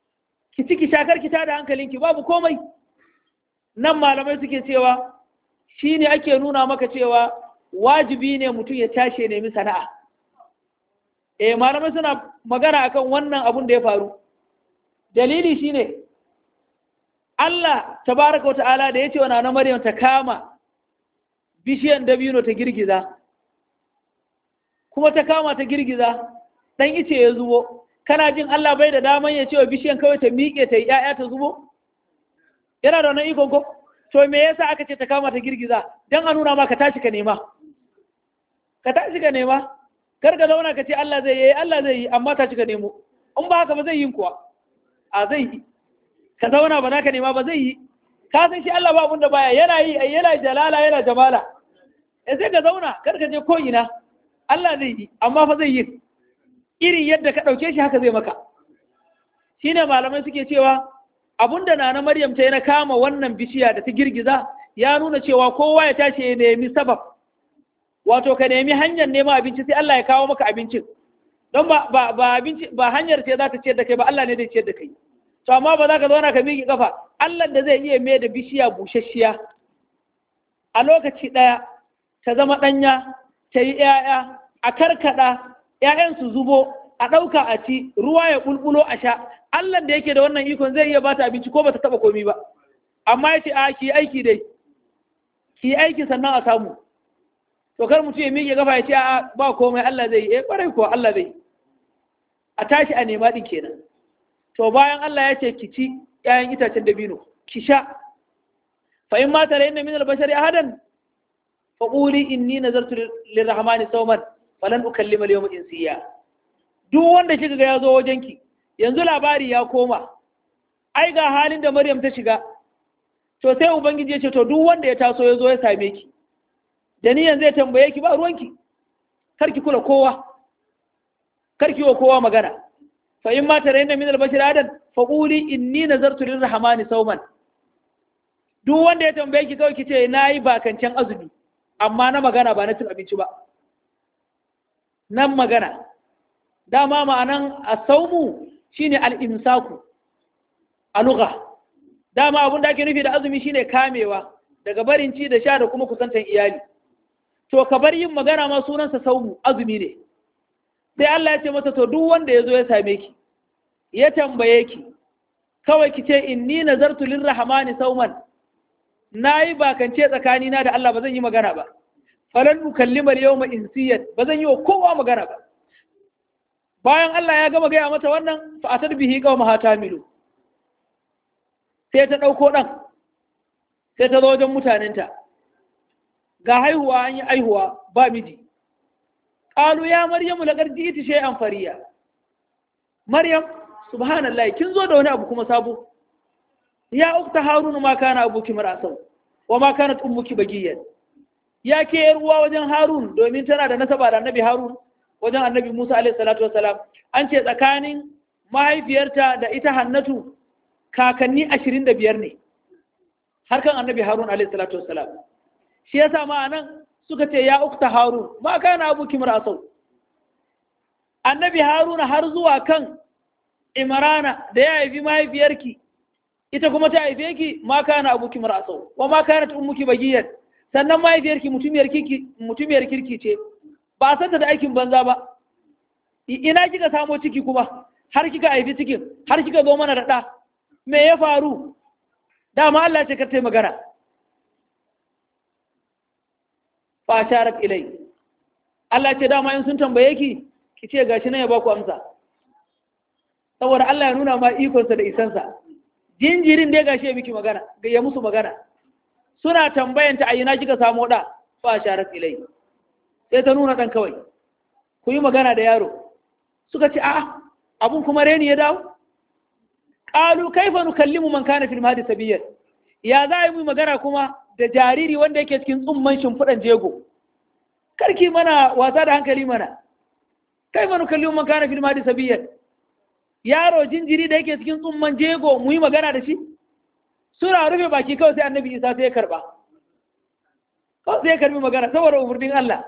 ki ciki shakar ki tada hankalinki babu komai nan malamai suke cewa shine ake nuna maka cewa wajibi ne mutum ya tashi ya nemi sana'a eh malamai suna magana akan wannan abun da ya faru dalili shine Allah tabaraka wa ta'ala da ya ce wa na Maryam ta kama bishiyan dabino ta girgiza kuma ta kama ta girgiza dan ice ya zubo kana jin Allah bai da daman ya ce wa bishiyan kawai ta miƙe ta yi ‘ya'ya ta zubo yana da wannan ikon ko to me yasa aka ce ta kama ta girgiza dan a nuna ma ka tashi ka nema ka tashi ka nema kar ka zauna ka ce Allah zai yi Allah zai yi amma tashi ka nemo in ba haka ba zai yi kuwa a zai yi ka zauna ba za ka nema ba zai yi ka san shi Allah ba abunda baya yana yi ai yana jalala yana jamala eh sai ka zauna kar ka je ko ina Allah zai yi amma fa zai yi irin yadda ka dauke shi haka zai maka shine malamai suke cewa abunda nana Maryam ta yi na kama wannan bishiya da ta girgiza ya nuna cewa kowa ya tashi ya nemi sabab wato ka nemi hanyar neman abinci sai Allah ya kawo maka abincin don ba ba ba abinci ba hanyar ce za ta ciyar da kai ba Allah ne zai ciyar da kai to amma ba za ka zauna ka miƙe kafa Allah da zai iya mai da bishiya busasshiya a lokaci ɗaya ta zama ɗanya ta yi ‘ya'ya a karkaɗa ‘ya'yan su zubo a ɗauka a ci ruwa ya ƙulƙulo a sha Allah da yake da wannan ikon zai iya bata abinci ko ba ta taɓa komi ba amma ya ce a ki aiki dai ki aiki sannan a samu to kar mutum ya miƙe kafa ya ce a ba komai Allah zai yi eh ƙwarai kuwa Allah zai a tashi a nema ɗin kenan to bayan Allah ya ce ki ci ‘ya'yan itacen dabino ki sha fa in mata da inna min albashari ahadan fa quli inni nazartu lirrahmani sawman falan ukallima al-yawma insiya duk wanda kika ga ya zo wajenki yanzu labari ya koma ai ga halin da Maryam ta shiga to sai ubangiji ya ce to duk wanda ya taso ya zo ya same ki da niyan zai tambaye ki ba ruwanki karki kula kowa karki wa kowa magana fa in ma tarayna min al-bashar adan fa quli inni nazartu lir-rahmani sawman duk wanda ya tambaye ki kawai kice nayi bakancan azumi amma na magana ba na cin abinci ba nan magana dama ma'anan as-sawmu shine al-imsaku a lugha dama abin da ake nufi da azumi shine kamewa daga barin ci da sha da kuma kusantan iyali to ka bar yin magana ma sunansa saumu azumi ne sai Allah ya ce mata to duk wanda ya zo ya same ki ya tambaye ki kawai ki ce inni nazartu lirrahmani sauman nayi bakance tsakanina da Allah ba zan yi magana ba falan ukallimal yawma insiyan ba zan yi wa kowa magana ba bayan Allah ya gama gaya mata wannan fa atar bihi qawma hatamilu sai ta dauko dan sai ta zo wajen mutanenta ga haihuwa an yi haihuwa ba miji qalu ya maryamu laqad ji'ti shay'an fariya maryam subhanallah kin zo da wani abu kuma sabo ya ukta harunu ma kana abuki marasau wa ma kanat ummuki bagiyan ya ke yar uwa wajen harun domin tana da nasaba da annabi harun wajen annabi musa alaihi salatu wasalam an ce tsakanin mahaifiyarta da ita hannatu kakanni ashirin da biyar ne harkan annabi harun alaihi salatu wasalam shi yasa ma anan suka ce ya ukta harun ma kana abuki marasau annabi haruna har zuwa kan imrana da ya haifi mahaifiyarki ita kuma ta haife ki ma kana abuki marasau wa ma kana ummuki bagiyan sannan mahaifiyarki mutumiyar kirki mutumiyar kirki ce ba san da aikin banza ba ina kika samo ciki kuma har kika haifi cikin har kika zo mana da ɗa me ya faru dama Allah ce ka tai magana fa sharat ilai Allah ce dama in sun tambaye ki ki ce gashi nan ya ba ku amsa saboda Allah ya nuna ma ikonsa da isansa jinjirin dai gashi ya miki magana ga ya musu magana suna tambayanta a ina kika samu da fa sharat ilai sai ta nuna dan kawai ku yi magana da yaro suka ce a'a abun kuma reni ya dawo qalu kaifa nukallimu man kana fil mahdi sabiyan ya za yi mu magana kuma da jariri wanda yake cikin tsumman shimfiɗan jego karki mana wasa da hankali mana kaifa nukallimu man kana fil mahdi sabiyan yaro jinjiri da yake cikin tsumman jego mu yi magana da shi suna rufe baki kawai sai annabi isa sai ya karba kawai sai ya karbi magana saboda umarnin Allah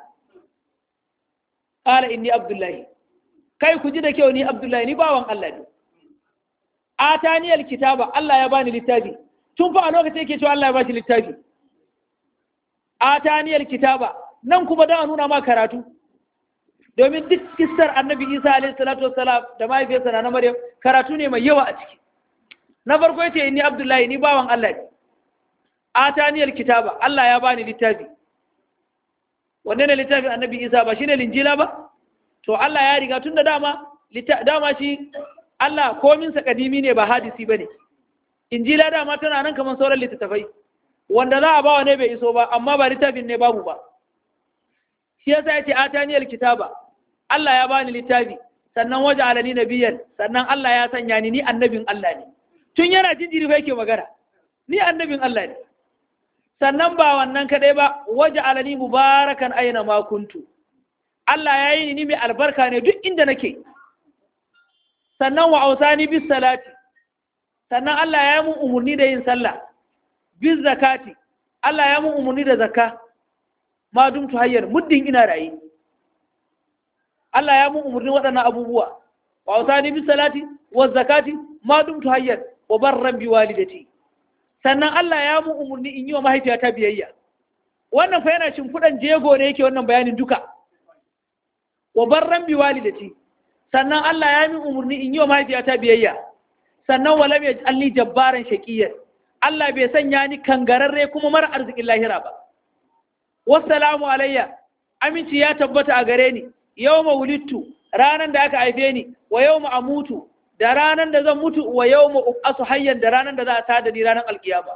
qala inni abdullahi kai ku ji da kyau ni abdullahi ni bawan Allah ne ataniyal kitaba Allah ya bani littafi tun fa a lokacin yake cewa Allah ya bashi littafi ataniyal kitaba nan kuma da nuna ma karatu domin duk kissar annabi Isa alaihi salatu wassalam da mahaifiyarsa na Maryam karatu ne mai yawa a ciki na farko yace inni Abdullahi ni bawan Allah ne ataniyal kitaba Allah ya bani littafi wanne ne littafin annabi Isa ba shine linjila ba to Allah ya riga tun da dama dama shi Allah kominsa kadimi ne ba hadisi ba ne injila dama tana nan kamar sauran littattafai wanda za a bawa ne bai iso ba amma ba littafin ne babu ba shi yasa ya ce ataniyar kitaba Allah ya bani littafi sannan waje alani nabiyan sannan Allah ya sanya ni ni annabin Allah ne tun yana jinjiri fa yake magana ni annabin Allah ne sannan ba wannan kadai ba waje alani mubarakan aina ma kuntu Allah ya yi ni mai albarka ne duk inda nake sannan wa ausani bis salati sannan Allah ya yi mun umarni da yin sallah bis zakati Allah ya mun umarni da zakka ma dumtu hayyar muddin ina rayi Allah ya mun umarni waɗannan abubuwa wa ausani bis salati wa zakati ma dumtu hayyar wa barran bi walidati sannan Allah ya mun umarni in yi wa mahaifiyata biyayya wannan fa yana shimfiɗan jego ne yake wannan bayanin duka wa barran bi walidati sannan Allah ya min umarni in yi wa mahaifiyata biyayya sannan wa lam yaj'alni jabbaran shaqiyyan Allah bai sanya ni kangararre kuma mara arzikin lahira ba wassalamu alayya aminci ya tabbata a gare ni yawma wulidtu ranan da aka haife ni wa yawma amutu da ranan da zan mutu wa yawma uqasu hayyan da ranan da za a tada ni ranan alkiyama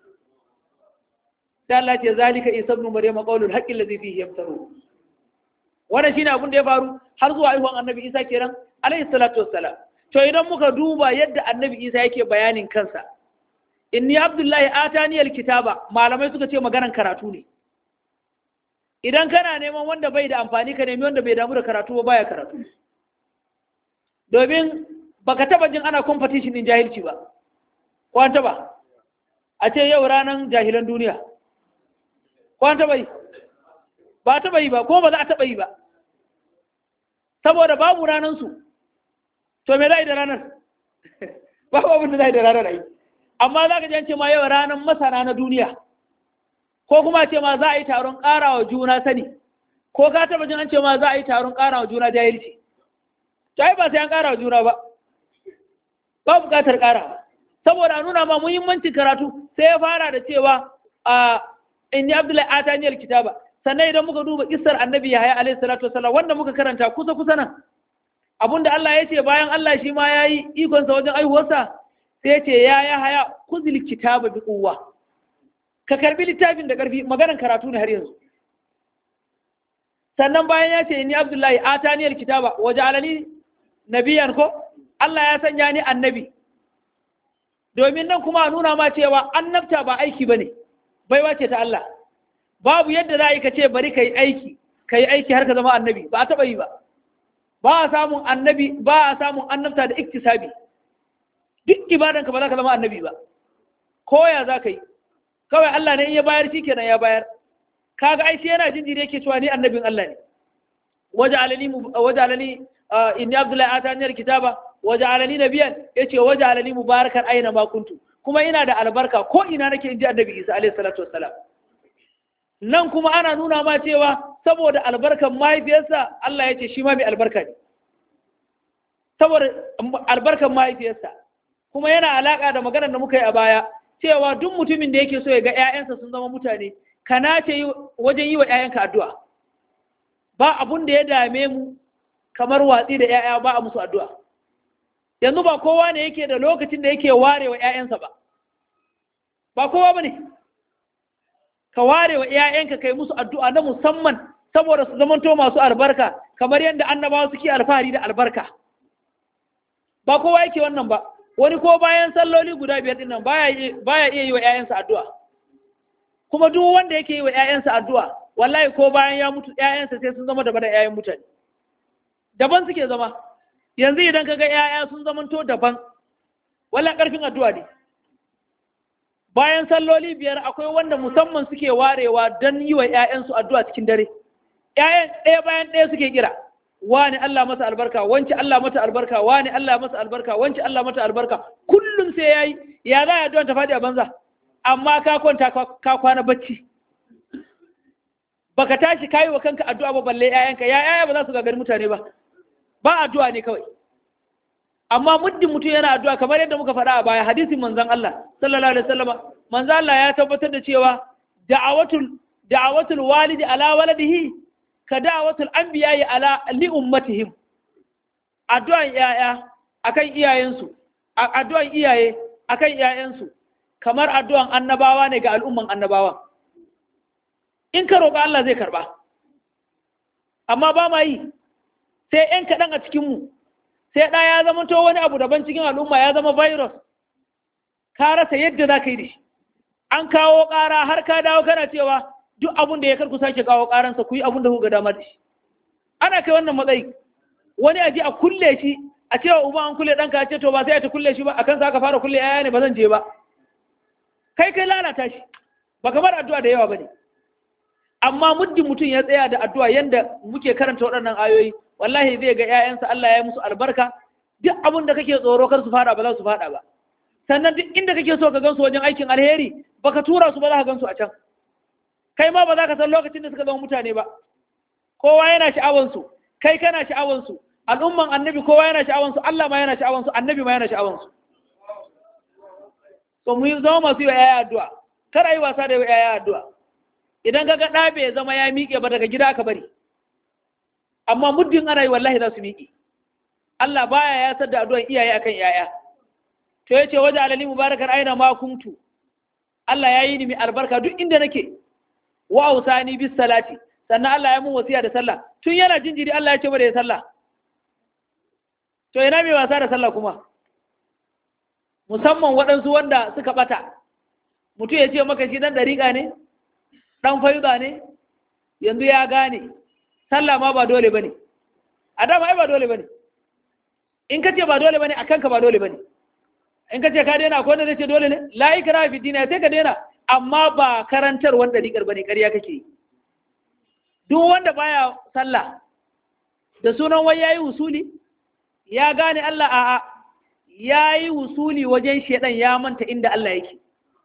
da Allah ce zalika isa ibn maryama qawlul haqqi alladhi fihi yamtaru wannan shine abin da ya faru har zuwa haihuwan annabi isa kenan alayhi salatu wassalam to idan muka duba yadda annabi isa yake bayanin kansa inni abdullahi atani alkitaba malamai suka ce maganan karatu ne idan kana neman wanda bai da amfani ka nemi wanda bai damu da karatu ba baya karatu domin baka taba jin ana competition din jahilci ba ko an taba a ce yau ranar jahilan duniya ko an taba yi ba taba yi ba ko ba za a taba yi ba saboda babu ranansu to me za a yi da ranar babu abin da za a yi da ranar ai amma za ka jance ma yau ranar masana na duniya ko kuma ce ma za a yi taron ƙarawa juna sani ko ka taba jin an ce ma za a yi taron ƙarawa juna jahilci to ai ba sai an ƙarawa juna ba ba buƙatar ƙarawa saboda nuna ma muhimmancin karatu sai ya fara da cewa a inni abdullahi ataniyar kitaba sannan idan muka duba kissar annabi yahaya alaihi salatu wasallam wanda muka karanta kusa kusa nan abinda Allah ya ce bayan Allah shi ma yayi ikonsa wajen aihuwarsa sai ya ce ya yahaya kuzil kitaba bi quwwa ka karbi littafin da karfi maganar karatu ne har yanzu sannan bayan ya ce ni abdullahi ataniyar kitaba waje alani nabiyan ko Allah ya sanya ni annabi domin nan kuma a nuna ma cewa annabta ba aiki bane baiwa ce ta Allah babu yadda za a yi ka ce bari ka yi aiki ka yi aiki har ka zama annabi ba a taɓa yi ba ba a samun annabi ba a samun annabta da iktisabi duk ibadanka ba za ka zama annabi ba koya za ka yi kawai Allah ne in ya bayar shi kenan ya bayar kaga ai shi yana jinjiri yake cewa ni annabin Allah ne waje alani waje alani inni abdullahi ataniyar kitaba waje alani nabiyan yace waje alani mubarakan aina ma kuntu kuma ina da albarka ko ina nake inji annabi Isa alaihi salatu wassalam nan kuma ana nuna ma cewa saboda albarkan mahaifiyarsa Allah ya ce shi ma mai albarka ne saboda albarkan mahaifiyarsa kuma yana alaka da maganar da muka yi a baya cewa duk mutumin da yake so ya ga 'ya'yansa sun zama mutane kana ce wajen yi wa 'ya'yanka addu'a ba abun da ya dame mu kamar watsi da 'ya'ya ba a musu addu'a yanzu ba kowa ne yake da lokacin da yake ware wa 'ya'yansa ba ba kowa ba ne ka ware wa 'ya'yanka kai musu addu'a na musamman saboda su zamanto masu albarka kamar yadda annabawa suke alfahari da albarka ba kowa yake wannan ba wani ko bayan salloli guda biyar din nan baya iya yi wa 'ya'yansa addu'a kuma duk wanda yake yi wa 'ya'yansa addu'a wallahi ko bayan ya mutu 'ya'yansa sai sun zama daban da 'ya'yan mutane daban suke zama yanzu idan ka ga 'ya'ya sun zamanto daban wallahi karfin addu'a ne bayan salloli biyar akwai wanda musamman suke warewa don yi wa 'ya'yansu addu'a cikin dare ‘ya'yan ɗaya bayan ɗaya suke kira wani Allah masa albarka wance Allah mata albarka wani Allah masa albarka wance Allah mata albarka kullum sai yayi ya za ya addu'a ta faɗi a banza amma ka kwanta ka kwana bacci baka tashi kayi wa kanka addu'a ba balle ƴaƴanka ya ƴaƴa ba za su gagari mutane ba ba addu'a ne kawai amma muddin mutum yana addu'a kamar yadda muka faɗa a baya hadisin manzon Allah sallallahu alaihi wasallam manzon Allah ya tabbatar da cewa da'awatul da'awatul walidi ala waladihi ka da'awatul anbiya'i ala li ummatihim addu'an ƴaƴa akan iyayensu addu'an iyaye akan iyayensu kamar addu'an annabawa ne ga al'umman annabawa in ka roƙa Allah zai karɓa amma ba ma yi sai ‘yan kaɗan a cikinmu sai ɗaya ya zama to wani abu daban cikin al'umma ya zama virus ka rasa yadda za ka yi da shi an kawo ƙara har ka dawo kana cewa duk abin da ya karku sake kawo ƙaransa ku yi abin da ku ga dama da shi ana kai wannan matsayi wani aji a kulle shi a cewa uba an kulle ɗanka a ce to ba sai a ta kulle shi ba a kan sa ka fara kulle yaya ne ba zan je ba kai kai lalata shi ba kamar addu'a da yawa ba ne amma muddin mutum ya tsaya da addu'a yanda muke karanta waɗannan ayoyi wallahi zai ga ‘ya'yansa Allah ya yi musu albarka duk abin da kake tsoro kar su fada ba za su fada ba sannan duk inda kake so ka gansu wajen aikin alheri baka tura su ba za ka gansu a can kai ma ba za ka san lokacin da suka zama mutane ba kowa yana sha'awansu kai kana sha'awansu al'umman annabi kowa yana sha'awansu Allah ma yana sha'awansu annabi ma yana sha'awansu to mu zama masu yi wa ‘ya'ya addu'a kar a yi wasa da yi wa ‘ya'ya addu'a idan ka ga ɗa bai zama ya miƙe ba daga gida aka bari amma muddin ana yi wallahi za su miƙe Allah baya ya sadda addu'an iyaye akan yaya to yace waje alali mubarakar aina ma kuntu Allah ya yi ni mai albarka duk inda nake wa ausani bis salati sannan Allah ya mun wasiya da sallah tun yana jinjiri Allah ya ce da ya sallah to ina mai wasa da sallah kuma musamman waɗansu wanda suka ɓata mutum ya ce maka shi dan dariƙa ne ɗan fayuda ne yanzu ya gane sallah ma ba dole ba ne a dama ai ba dole ba ne in ka ce ba dole ba ne a kanka ba dole ba ne in ka ce ka daina akwai wanda zai ce dole ne la ikra fi dina sai ka daina amma ba karantar wanda dikar bane ƙarya kake yi duk wanda baya sallah da sunan wai yayi usuli ya gane Allah a'a yayi usuli wajen shedan ya manta inda Allah yake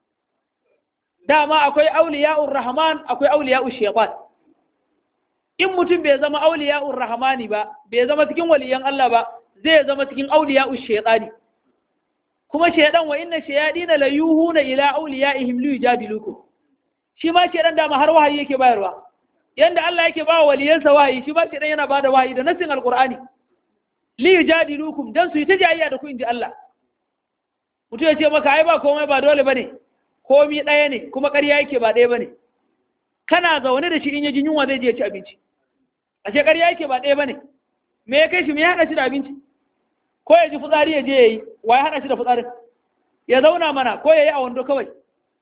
dama akwai auliya'ur rahman akwai auliya'ur shaytan in mutum bai zama auliya'ur rahmani ba bai zama cikin waliyan Allah ba zai zama cikin auliya'ur shaytani kuma shaydan wa inna shayadina la yuhuna ila auliya'ihim li yujadilukum shi ma shaydan dama har wahayi yake bayarwa yanda Allah yake ba waliyansa wahayi shi ma shaydan yana bada wahayi da nasin alqur'ani li yujadilukum dan su yi ta jayayya da ku inji Allah mutum ya ce maka ai ba komai ba dole bane komi ɗaya ne kuma ƙarya yake ba ɗaya ba ne kana zaune da shi in ya ji yunwa zai je ci abinci ashe ƙarya yake ba ɗaya ba ne me ya kai shi me ya haɗa shi da abinci ko ya ji fitsari ya je ya yi wa ya haɗa shi da fitsarin ya zauna mana ko ya yi a wando kawai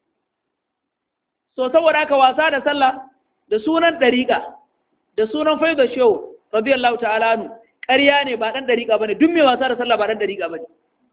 so saboda haka wasa da sallah da sunan ɗariƙa da sunan faida shehu radiyallahu ta'ala anu ƙarya ne ba ɗan ɗariƙa ba ne duk mai wasa da sallah ba ɗan ɗariƙa ba ne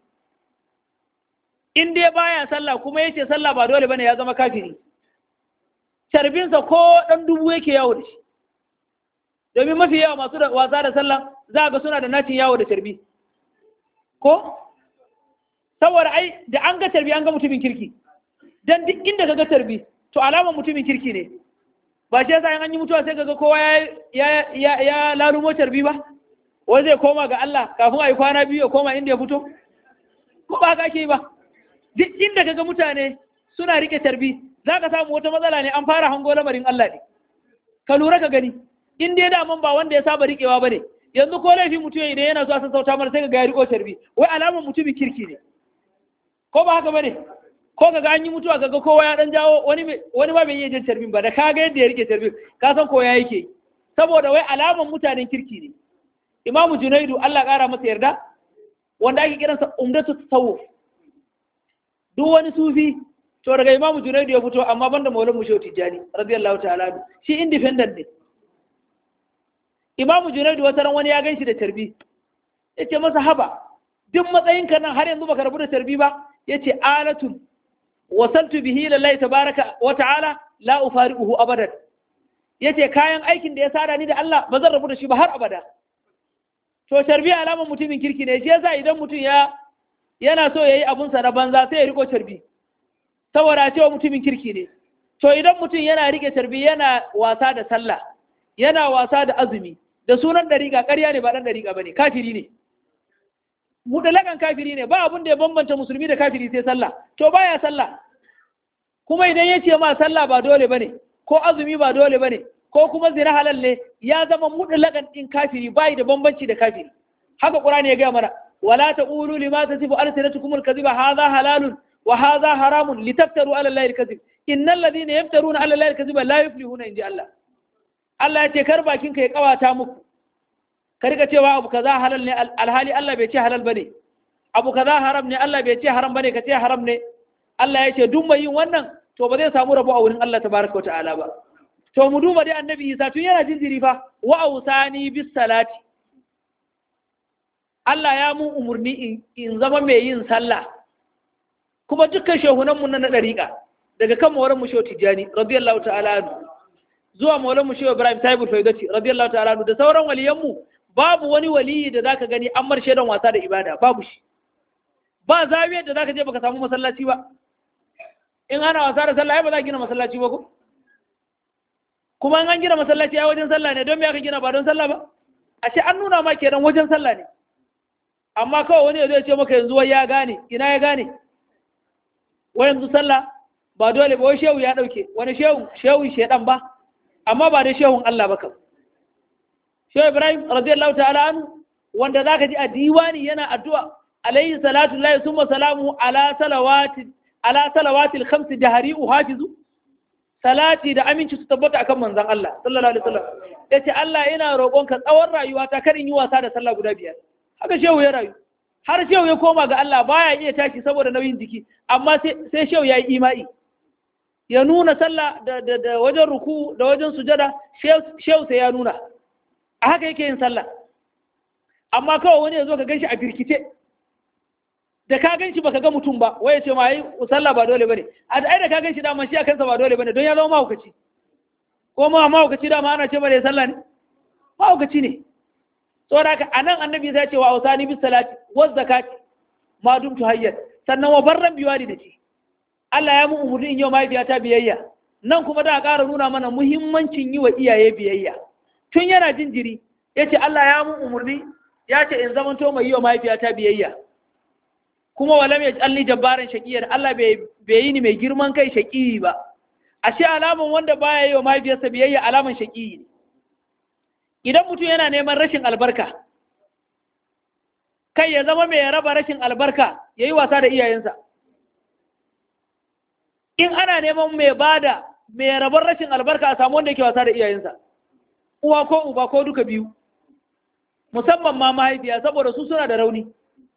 in dai baya sallah kuma yace sallah ba dole bane ya zama kafiri carbinsa ko dan dubu yake yawo da shi domin mafi yawa masu da wasa da sallah za ga suna da nacin yawo da carbi ko saboda ai da an ga carbi an ga mutumin kirki dan duk inda ka ga carbi to alamar mutumin kirki ne ba shi yasa an yi mutuwa sai kaga kowa ya ya ya lalumo carbi ba wai zai koma ga Allah kafin a yi kwana biyu ya koma inda ya fito ko ba ka ke ba duk inda kaga mutane suna rike tarbi za ka samu wata matsala ne an fara hango lamarin Allah ne ka lura ka gani in dai daman ba wanda ya saba rikewa bane yanzu ko laifin mutum idan yana so a sassauta mana sai ga ya riko tarbi wai alamar mutumin kirki ne ko ba haka bane ko kaga an yi mutuwa kaga kowa ya dan jawo wani wani ba bai iya jin tarbin ba da kaga yadda ya rike tarbin ka san ko ya yake saboda wai alamar mutanen kirki ne imamu junaidu Allah kara masa yarda wanda ake kiransa umdatu tasawuf duk wani sufi to daga imamu junaidu ya fito amma banda maulan mushe tijjani radiyallahu ta'ala shi independent ne imamu junaidu wata ran wani ya gan shi da tarbi ya ce masa haba duk matsayin ka nan har yanzu baka rabu da tarbi ba ya ce alatun wasantu bihi lillahi tabaraka wa ta'ala la ufariquhu abadan ya ce kayan aikin da ya sada ni da Allah ba zan rabu da shi ba har abada to carbi alamar mutumin kirki ne shi yasa idan mutum ya yana so yayi abun sa na banza sai ya riko carbi saboda cewa mutumin kirki ne to idan mutum yana rike carbi yana wasa da sallah yana wasa da azumi da sunan dariƙa ƙarya ne ba dan dariƙa bane kafiri ne mutalakan kafiri ne ba abun da ya bambanta musulmi da kafiri sai sallah to baya sallah kuma idan ya ce ma sallah ba dole bane ko azumi ba dole bane ko kuma zina halal ne ya zama mutlakan din kafiri bai da bambanci da kafiri haka qur'ani ya ga mana wala taqulu lima tasifu alsinatukum alkadhiba hadha halalun wa hadha haramun litaftaru ala allahi alkadhib innal ladhina yaftaruna ala allahi alkadhiba la yuflihuna inji Allah Allah ya ce kar bakin ka ya kawata muku ka riga cewa abu kaza halal ne alhali Allah bai ce halal bane abu kaza haram ne Allah bai ce haram bane ka ce haram ne Allah ya ce duk mai yin wannan to ba zai samu rabo a wurin Allah tabaraka wa ta'ala ba to mu duba dai annabi Isa tun yana jinjiri fa wa ausani bis salati Allah ya mun umurni in zama mai yin sallah kuma dukkan shehunan mu na dariƙa daga kan maulan mu shehu Tijani radiyallahu ta'ala anhu zuwa maulan mu shehu Ibrahim Taibul Faidati radiyallahu ta'ala anhu da sauran waliyan mu babu wani waliyi da zaka gani an marshe don wasa da ibada babu shi ba zawiyar da zaka je baka samu masallaci ba in ana wasa da sallah ai ba za gina masallaci ba ko kuma in an gina masallaci ai wajen sallah ne don me aka gina ba don sallah ba ashe an nuna ma kenan wajen sallah ne amma kawai wani ya zo ya ce maka yanzu wai ya gane ina ya gane wai yanzu sallah ba dole ba wai shehu ya dauke wani shehu shehu shedan ba amma ba dai shehun Allah ba kam shehu Ibrahim radiyallahu ta'ala anhu wanda zaka ji a diwani yana addu'a alayhi salatu lillahi summa salamu ala salawati ala salawatil khams jahari uhafizu salati da aminci su tabbata akan manzon Allah sallallahu alaihi wasallam yace Allah ina roƙonka tsawon rayuwata kar in yi wasa da sallah guda biyar haka shehu ya rayu har shehu ya koma ga Allah baya iya tashi saboda nauyin jiki amma sai shehu ya yi imai ya nuna sallah da, da, da wajen ruku da wajen sujada shehu sai ya nuna a haka yake yin sallah amma kawai wani ya zo ka ganshi a birkice da ka ganshi baka ga mutum ba waye ce ma yi sallah ba dole bane a da ai da ka ganshi dama shi a kansa ba dole bane don ya zama mahaukaci ko ma mahaukaci dama ana ce bare sallah ne mahaukaci ne saboda haka anan annabi zai ce wa ausani bis salati wa zakati ma dumtu hayyat sannan wa barran biwali da ci Allah ya mu umurni in yau mahaifiyata biyayya nan kuma da ƙara nuna mana muhimmancin yi wa iyaye biyayya tun yana jinjiri ya ce Allah ya mu umurni ya ce in zamanto mai yi wa mahaifiyata biyayya kuma walam ya alli jabbaran shaqiyar Allah bai yi ni mai girman kai shaqiyi ba ashe alaman wanda baya yi wa mahaifiyarsa biyayya alaman shaqiyi ne idan mutum yana neman rashin albarka kai ya zama mai raba rashin albarka ya yi wasa da iyayensa in ana neman mai bada mai rabar rashin albarka a samu wanda yake wasa da iyayensa uwa ko uba ko duka biyu musamman ma mahaifiya saboda su suna da rauni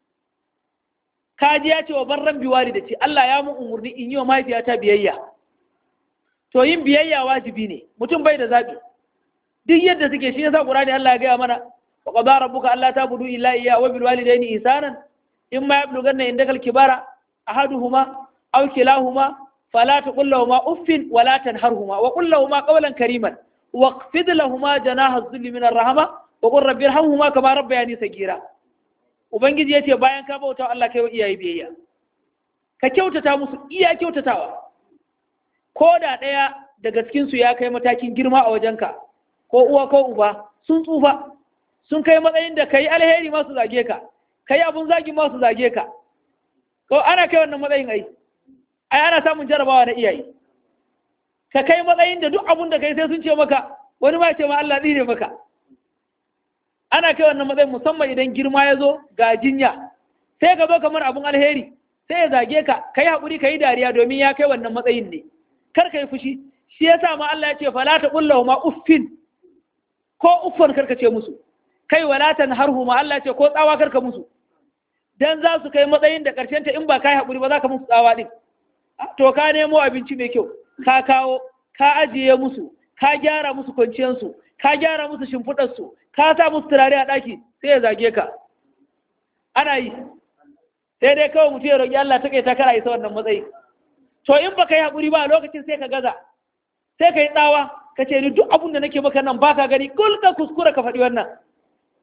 kaji ya ce wa barran biwari da ce Allah ya mun umarni in yi wa mahaifiyata biyayya to yin biyayya wajibi ne mutum bai da zaɓi duk yadda suke shi yasa Qur'ani Allah ya gaya mana wa qada rabbuka alla ta'budu illa iyyahu wa bil walidayni ihsanan imma yablughanna indaka al kibara ahaduhuma aw kilahuma fala taqul lahumā uffin wa la tanharhumā wa qul lahumā qawlan karīman waqfid lahumā janāha adh-dhilli min ar-rahmah wa qur rabbi irhamhumā kamā rabbayānī saghīrā ubangiji yace bayan ka bauta Allah kai wa iyaye biyayya ka kyautata musu iya kyautatawa ko da ɗaya daga cikinsu ya kai matakin girma a wajenka ko uwa ko uba sun tsufa sun kai matsayin da ka yi alheri masu zage ka ka yi abun zagi masu zage ka ko ana kai wannan matsayin ai ai ana samun jarabawa na iyaye ka kai matsayin da duk abun da kai sai sun ce maka wani ma ce ma Allah tsire maka ana kai wannan matsayin musamman idan girma ya zo ga jinya sai ka zo kamar abun alheri sai ya zage ka ka yi haƙuri ka yi dariya domin ya kai wannan matsayin ne kar ka yi fushi shi ya sa ma Allah ya ce fala ta ƙulla ma uffin ko uffan karka ce musu kai walatan harhu ma Allah ya ce ko tsawa karka musu dan za su kai matsayin da ƙarshen ta in ba kai haƙuri ba za ka musu tsawa din to ka nemo abinci mai kyau ka kawo ka ajiye musu ka gyara musu kwanciyarsu ka gyara musu shimfiɗarsu ka sa musu turare a ɗaki sai ya zage ka ana yi sai dai kawai mutum ya roƙi Allah ta kai ta kara isa wannan matsayi to in baka yi haƙuri ba a lokacin sai ka gaza sai ka yi tsawa ka ce ni duk abin da nake maka nan baka gani kul ka kuskura ka faɗi wannan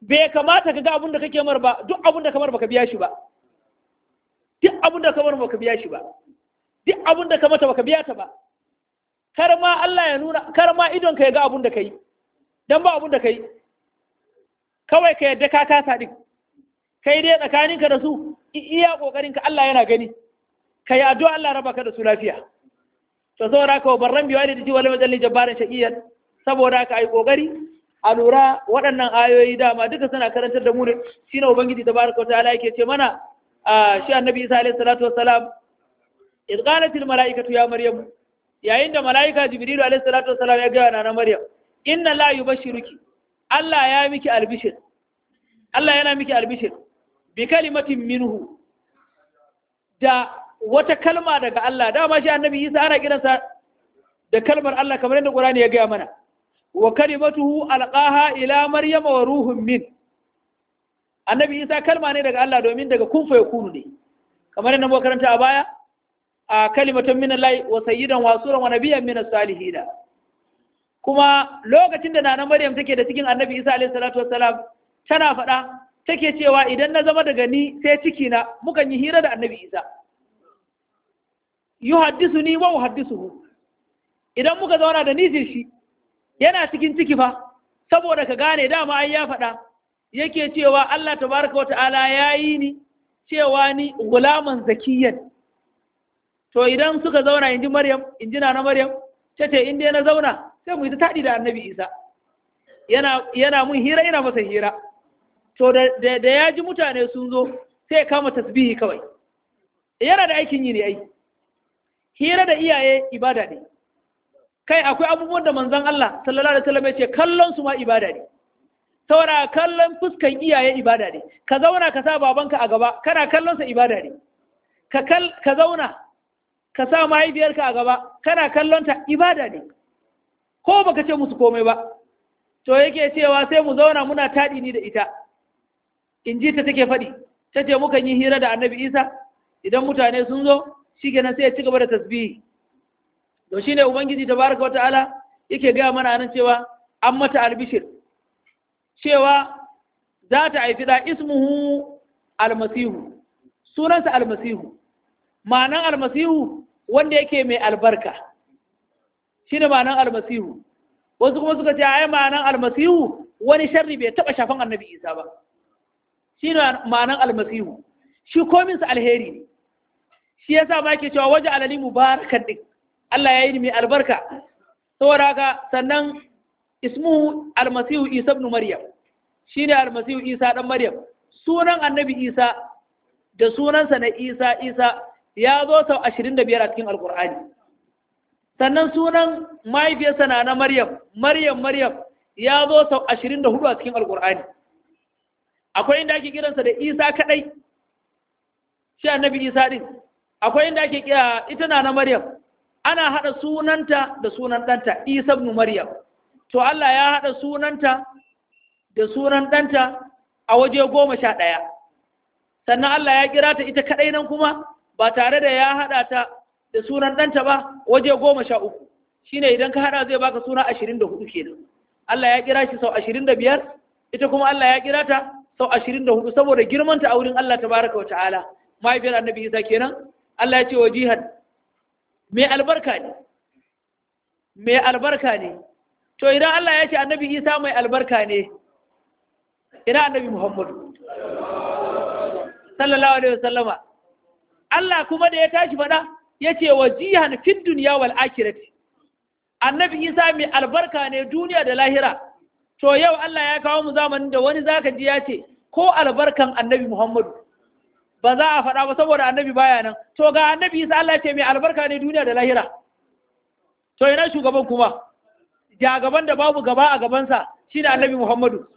bai kamata ka ga abin da kake mar ba duk abin da kamar baka biya shi ba duk abin da kamar baka biya shi ba duk abin da ka mata baka biya ta ba kar ma Allah ya nuna kar ma idon ka ya ga abin da kai dan ba abin da kai kawai ka yadda ka kasa din kai dai tsakaninka da su iya kokarin ka Allah yana gani kai addu'a Allah raba ka da su lafiya to saboda haka barran biwa da ji wala majalli jabbarin shaqiyan saboda haka ai kokari a lura waɗannan ayoyi dama duka suna karantar da mu ne shine ubangiji tabaraka wa ta'ala yake ce mana shi annabi Isa alaihi salatu wassalam idh qalat al malaikatu ya maryam yayin da malaika jibril alaihi salatu wassalam ya ga na maryam inna la yubashshiruki Allah ya miki albishir Allah yana miki albishir bi kalimatin minhu da wata kalma daga Allah dama shi annabi Isa ana kiransa da kalmar Allah kamar yadda Qur'ani ya gaya mana wa kalimatuhu alqaha ila maryama wa ruhun min annabi Isa kalma ne daga Allah domin daga kun fa yakunu ne kamar yadda muka karanta a baya a kalimatun min Allah wa sayyidan wa suran wa nabiyyan min as-salihin kuma lokacin da nana Maryam take da cikin annabi Isa alaihi salatu wassalam tana faɗa take cewa idan na zama daga ni sai ciki na mukan yi hira da annabi Isa yuhaddisu ni wa uhaddisuhu idan muka zauna da nijin shi yana cikin ciki fa saboda ka gane dama ai ya faɗa yake cewa Allah tabaraka wata'ala ya yi ni cewa ni gulaman zakiyan to idan suka zauna inji Maryam inji na Maryam tace in dai na zauna sai mu yi ta taɗi da annabi Isa yana yana mun hira ina masa hira to da da ya ji mutane sun zo sai kama tasbihi kawai yana da aikin yi ne ai hira da iyaye ibada ne kai akwai abubuwan da manzon Allah sallallahu alaihi wasallam ya ce kallon su ma ibada ne saboda kallon fuskan iyaye ibada ne ka zauna ka sa babanka a gaba kana kallon sa ibada ne ka kal ka zauna ka sa mahaifiyarka a gaba kana kallon ta ibada ne ko baka ce musu komai ba to yake cewa sai mu zauna muna taɗi ni da ita in ji ta take faɗi ta ce mukan yi hira da annabi isa idan mutane sun zo shi kenan sai ya ci gaba da tasbihi to shine ubangiji tabaraka wa ta'ala yake gaya mana nan cewa an mata albishir cewa za ta haifi da ismuhu almasihu sunansa almasihu ma'anan almasihu wanda yake mai albarka shine ma'anan almasihu wasu kuma suka ce ai ma'anan almasihu wani sharri bai taba shafan annabi isa ba shine ma'anan almasihu shi kominsa alheri ne shi yasa ma yake cewa waje alali mubarakan din Allah ya yi ni mai albarka saboda haka sannan ismuhu almasihu isa ibn maryam shine almasihu isa dan maryam sunan annabi isa da sunansa na isa isa ya zo sau 25 a cikin alkur'ani sannan sunan mahaifiyarsa na na maryam maryam maryam ya zo sau 24 a cikin alkur'ani akwai inda ake kiransa da isa kadai shi annabi isa din akwai inda ake kira ita na na maryam ana hada sunanta da sunan ɗanta isa ibn maryam to Allah ya hada sunanta da sunan ɗanta a waje goma sha ɗaya sannan Allah ya kira ta ita kaɗai nan kuma ba tare da ya hada ta da sunan ɗanta ba waje goma sha uku shine idan ka hada zai baka suna ashirin da hudu kenan Allah ya kira shi sau ashirin da biyar ita kuma Allah ya kira ta sau ashirin da hudu saboda girmanta a wurin Allah tabaraka wa ta'ala mahaifiyar annabi Isa kenan Allah ya ce wa jihad mai albarka ne mai albarka ne to idan Allah ya ce annabi Isa mai albarka ne ina annabi Muhammadu sallallahu alaihi wasallama Allah kuma da ya tashi faɗa ya ce wa jihan fid duniya wal akhirati annabi Isa mai albarka ne duniya da lahira to yau Allah ya kawo mu zamanin da wani zaka ji ya ce ko albarkan annabi Muhammadu ba za a faɗa ba saboda annabi baya nan to ga annabi isa Allah ce mai albarka ne duniya da lahira to ina shugaban kuma jagaban da babu gaba a gabansa shine annabi Muhammadu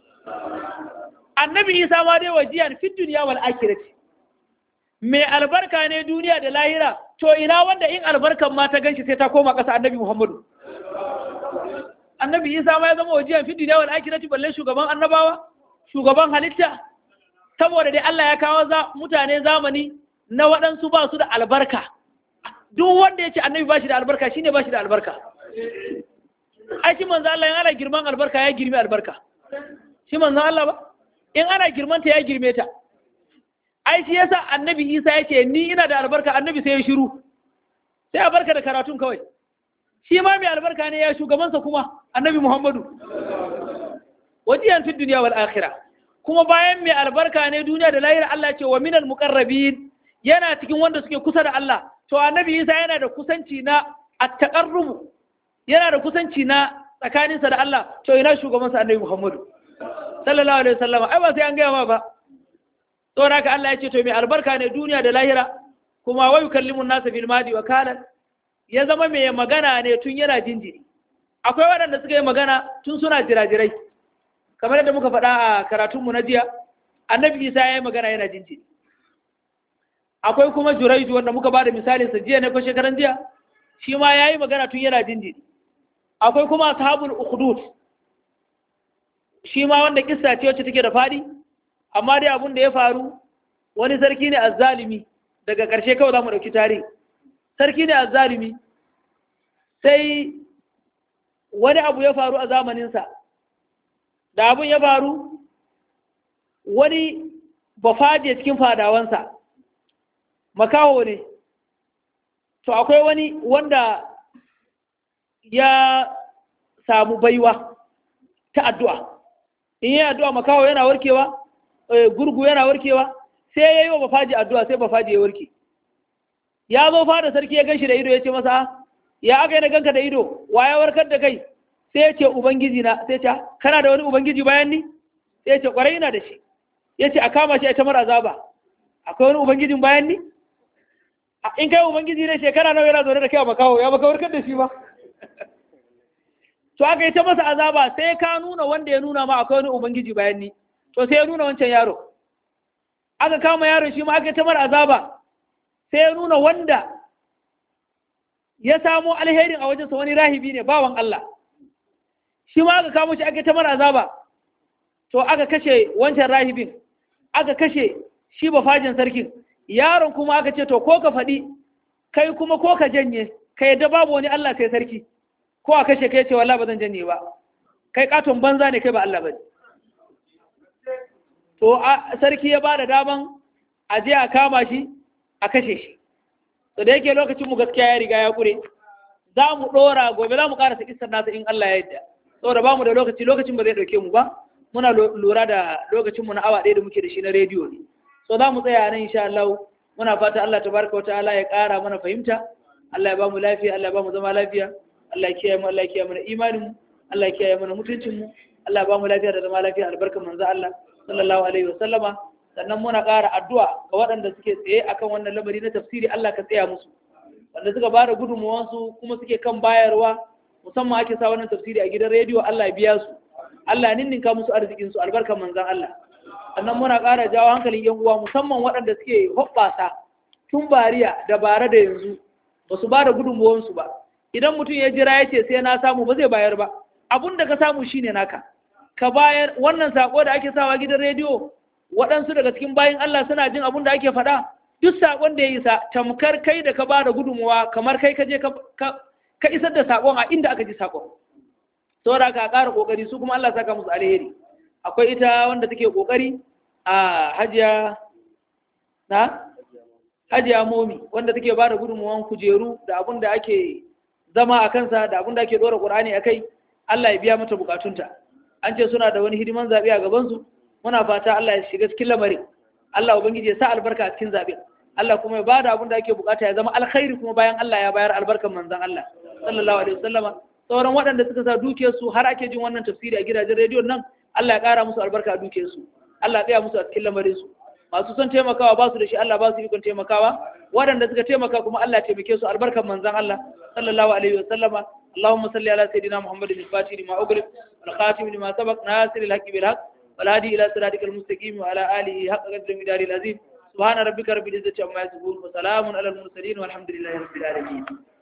annabi isa ma dai wajiyan fit duniya wal akhirati mai albarka ne duniya da lahira to ina wanda in albarkan ma ta ganshi sai ta koma ƙasa annabi Muhammadu annabi isa ma ya zama wajiyan fit duniya wal akhirati balle shugaban annabawa shugaban halitta saboda dai Allah ya kawo mutane zamani na waɗansu ba su da albarka duk wanda ya ce annabi ba shi da albarka shi ne ba shi da albarka ai shi manzo Allah yana girman albarka ya girmi albarka shi manzo Allah ba in ana girmanta ya girme ta ai shi yasa annabi isa ya ce ni ina da albarka annabi sai ya shiru sai a barka da karatun kawai shi ma mai albarka ne ya shugabansa kuma annabi muhammadu wajiyan fi duniya wal akhirah kuma bayan mai albarka ne duniya da lahira Allah ce wa minal muqarrabin yana cikin wanda suke kusa da Allah to annabi isa yana da kusanci na at-taqarrub yana da kusanci na tsakaninsa da Allah to ina shugabansa annabi muhammadu sallallahu alaihi wasallam ai ba sai an gaya ma ba saboda haka Allah ya ce to mai albarka ne duniya da lahira kuma wa yukallimun nasa bil madi wa kana ya zama mai magana ne tun yana jinjiri akwai waɗanda suka yi magana tun suna jirajirai kamar yadda muka faɗa a karatunmu na jiya annabi isa ya yi magana yana jinjiri akwai kuma juraidu wanda muka ba da misalinsa jiya ne ko shekaran jiya shi ma ya yi magana tun yana jinjiri akwai kuma ashabul ukhdud shi ma wanda kissa ce wacce take da faɗi amma dai abun da ya faru wani sarki ne azzalimi daga ƙarshe kawai za mu ɗauki tarihi sarki ne azzalimi sai wani abu ya faru a zamaninsa da abun ya faru wani bafaje cikin fadawansa makaho ne to akwai wani wanda ya samu baiwa ta addu'a in yi addu'a makaho yana warkewa gurgu yana warkewa sai ya yi wa bafaji addu'a sai bafaji ya warke ya zo fada sarki ya ganshi da ido ya ce masa ya aka yi na ganka da ido wa ya warkar da kai sai ya ce ubangiji na sai ce kana da wani ubangiji bayan ni sai ya ce kwarai ina da shi ya ce a kama shi a tamar azaba akwai wani ubangijin bayan ni in kai ubangiji ne shekara nawa yana zaune da kai a makaho ya baka warkar da shi ba to aka yi ta masa azaba sai ka nuna wanda ya nuna ma akwai wani ubangiji bayan ni to sai ya nuna wancan yaro aka kama yaron shi ma aka tamar azaba sai ya nuna wanda ya samo alherin a wajensa wani rahibi ne bawan Allah shi ma aka kamo shi aka tamar azaba to aka kashe wancan rahibin aka kashe shi bafajin sarkin yaron kuma aka ce to ko ka faɗi kai kuma ko ka janye ka yadda babu wani Allah sai sarki ko a kashe kai ce wallahi ba zan janye ba kai katon banza ne kai ba Allah ba to sarki ya ba da daman a je a kama shi a kashe shi to da yake lokacin mu gaskiya ya riga ya kure za mu dora gobe za mu karasa kissar nasa in Allah ya yarda saboda ba mu da lokaci lokacin ba zai dauke mu ba muna lura da lokacin mu na awa ɗaya da muke da shi na rediyo ne so za mu tsaya nan insha Allah muna fata Allah tabaraka wa ta'ala ya ƙara mana fahimta Allah ya ba mu lafiya Allah ya ba mu zama lafiya Allah ya kiyaye mu Allah ya kiyaye mana imanin mu Allah ya kiyaye mana mutuncin mu Allah ya ba mu lafiya da zama lafiya albarkan manzo Allah sallallahu alaihi wa sallama sannan muna ƙara addu'a ga waɗanda suke tsaye akan wannan lamari na tafsiri Allah ka tsaya musu wanda suka bada gudunmuwansu kuma suke kan bayarwa musamman ake sa wannan tafsiri a gidan rediyo Allah ya biya su Allah ya ninninka musu arzikin su albarkan manzon Allah sannan muna ƙara jawo hankalin yan uwa musamman waɗanda suke hoɓɓasa tun bariya da bara da yanzu ba su ba da gudunmuwansu ba idan mutum ya jira ya ce sai na samu ba zai bayar ba abun da ka samu shine naka ka bayar wannan sako da ake sawa gidan rediyo waɗansu daga cikin bayan Allah suna jin abun da ake faɗa duk sakon da ya isa tamkar kai da ka ba da gudunmuwa kamar kai ka je ka isar da sakon a inda aka ji sakon saboda ka ƙara ƙoƙari su kuma Allah saka musu alheri akwai ita wanda take ƙoƙari a hajiya na hajiya momi wanda take ba da gudunmuwan kujeru da abun da ake zama a kansa da abun da ake ɗora ƙur'ani a kai Allah ya biya mata bukatunta an ce suna da wani hidiman zaɓe a gabansu muna fata Allah ya shiga cikin lamarin Allah ubangiji ya sa albarka a cikin zaɓe Allah kuma ya bada abin da ake bukata ya zama alkhairi kuma bayan Allah ya bayar albarkan manzon Allah sallallahu alaihi wasallama sauran waɗanda suka sa dukiyarsu har ake jin wannan tafsiri a gidajen rediyon nan Allah ya ƙara musu albarka a dukiyarsu Allah ya tsaya musu a cikin lamarin su masu son taimakawa ba su da shi Allah ba su ikon taimakawa waɗanda suka taimaka kuma Allah ya taimake su albarkan manzon Allah sallallahu alaihi wasallama اللهم صل على سيدنا محمد الفاتح لما أغلق والخاتم لما سبق ناصر الحق بالحق والهادي إلى صراطك المستقيم وعلى آله حق قدر المدار العظيم سبحان ربك رب العزة عما يصفون وسلام على المرسلين والحمد لله رب العالمين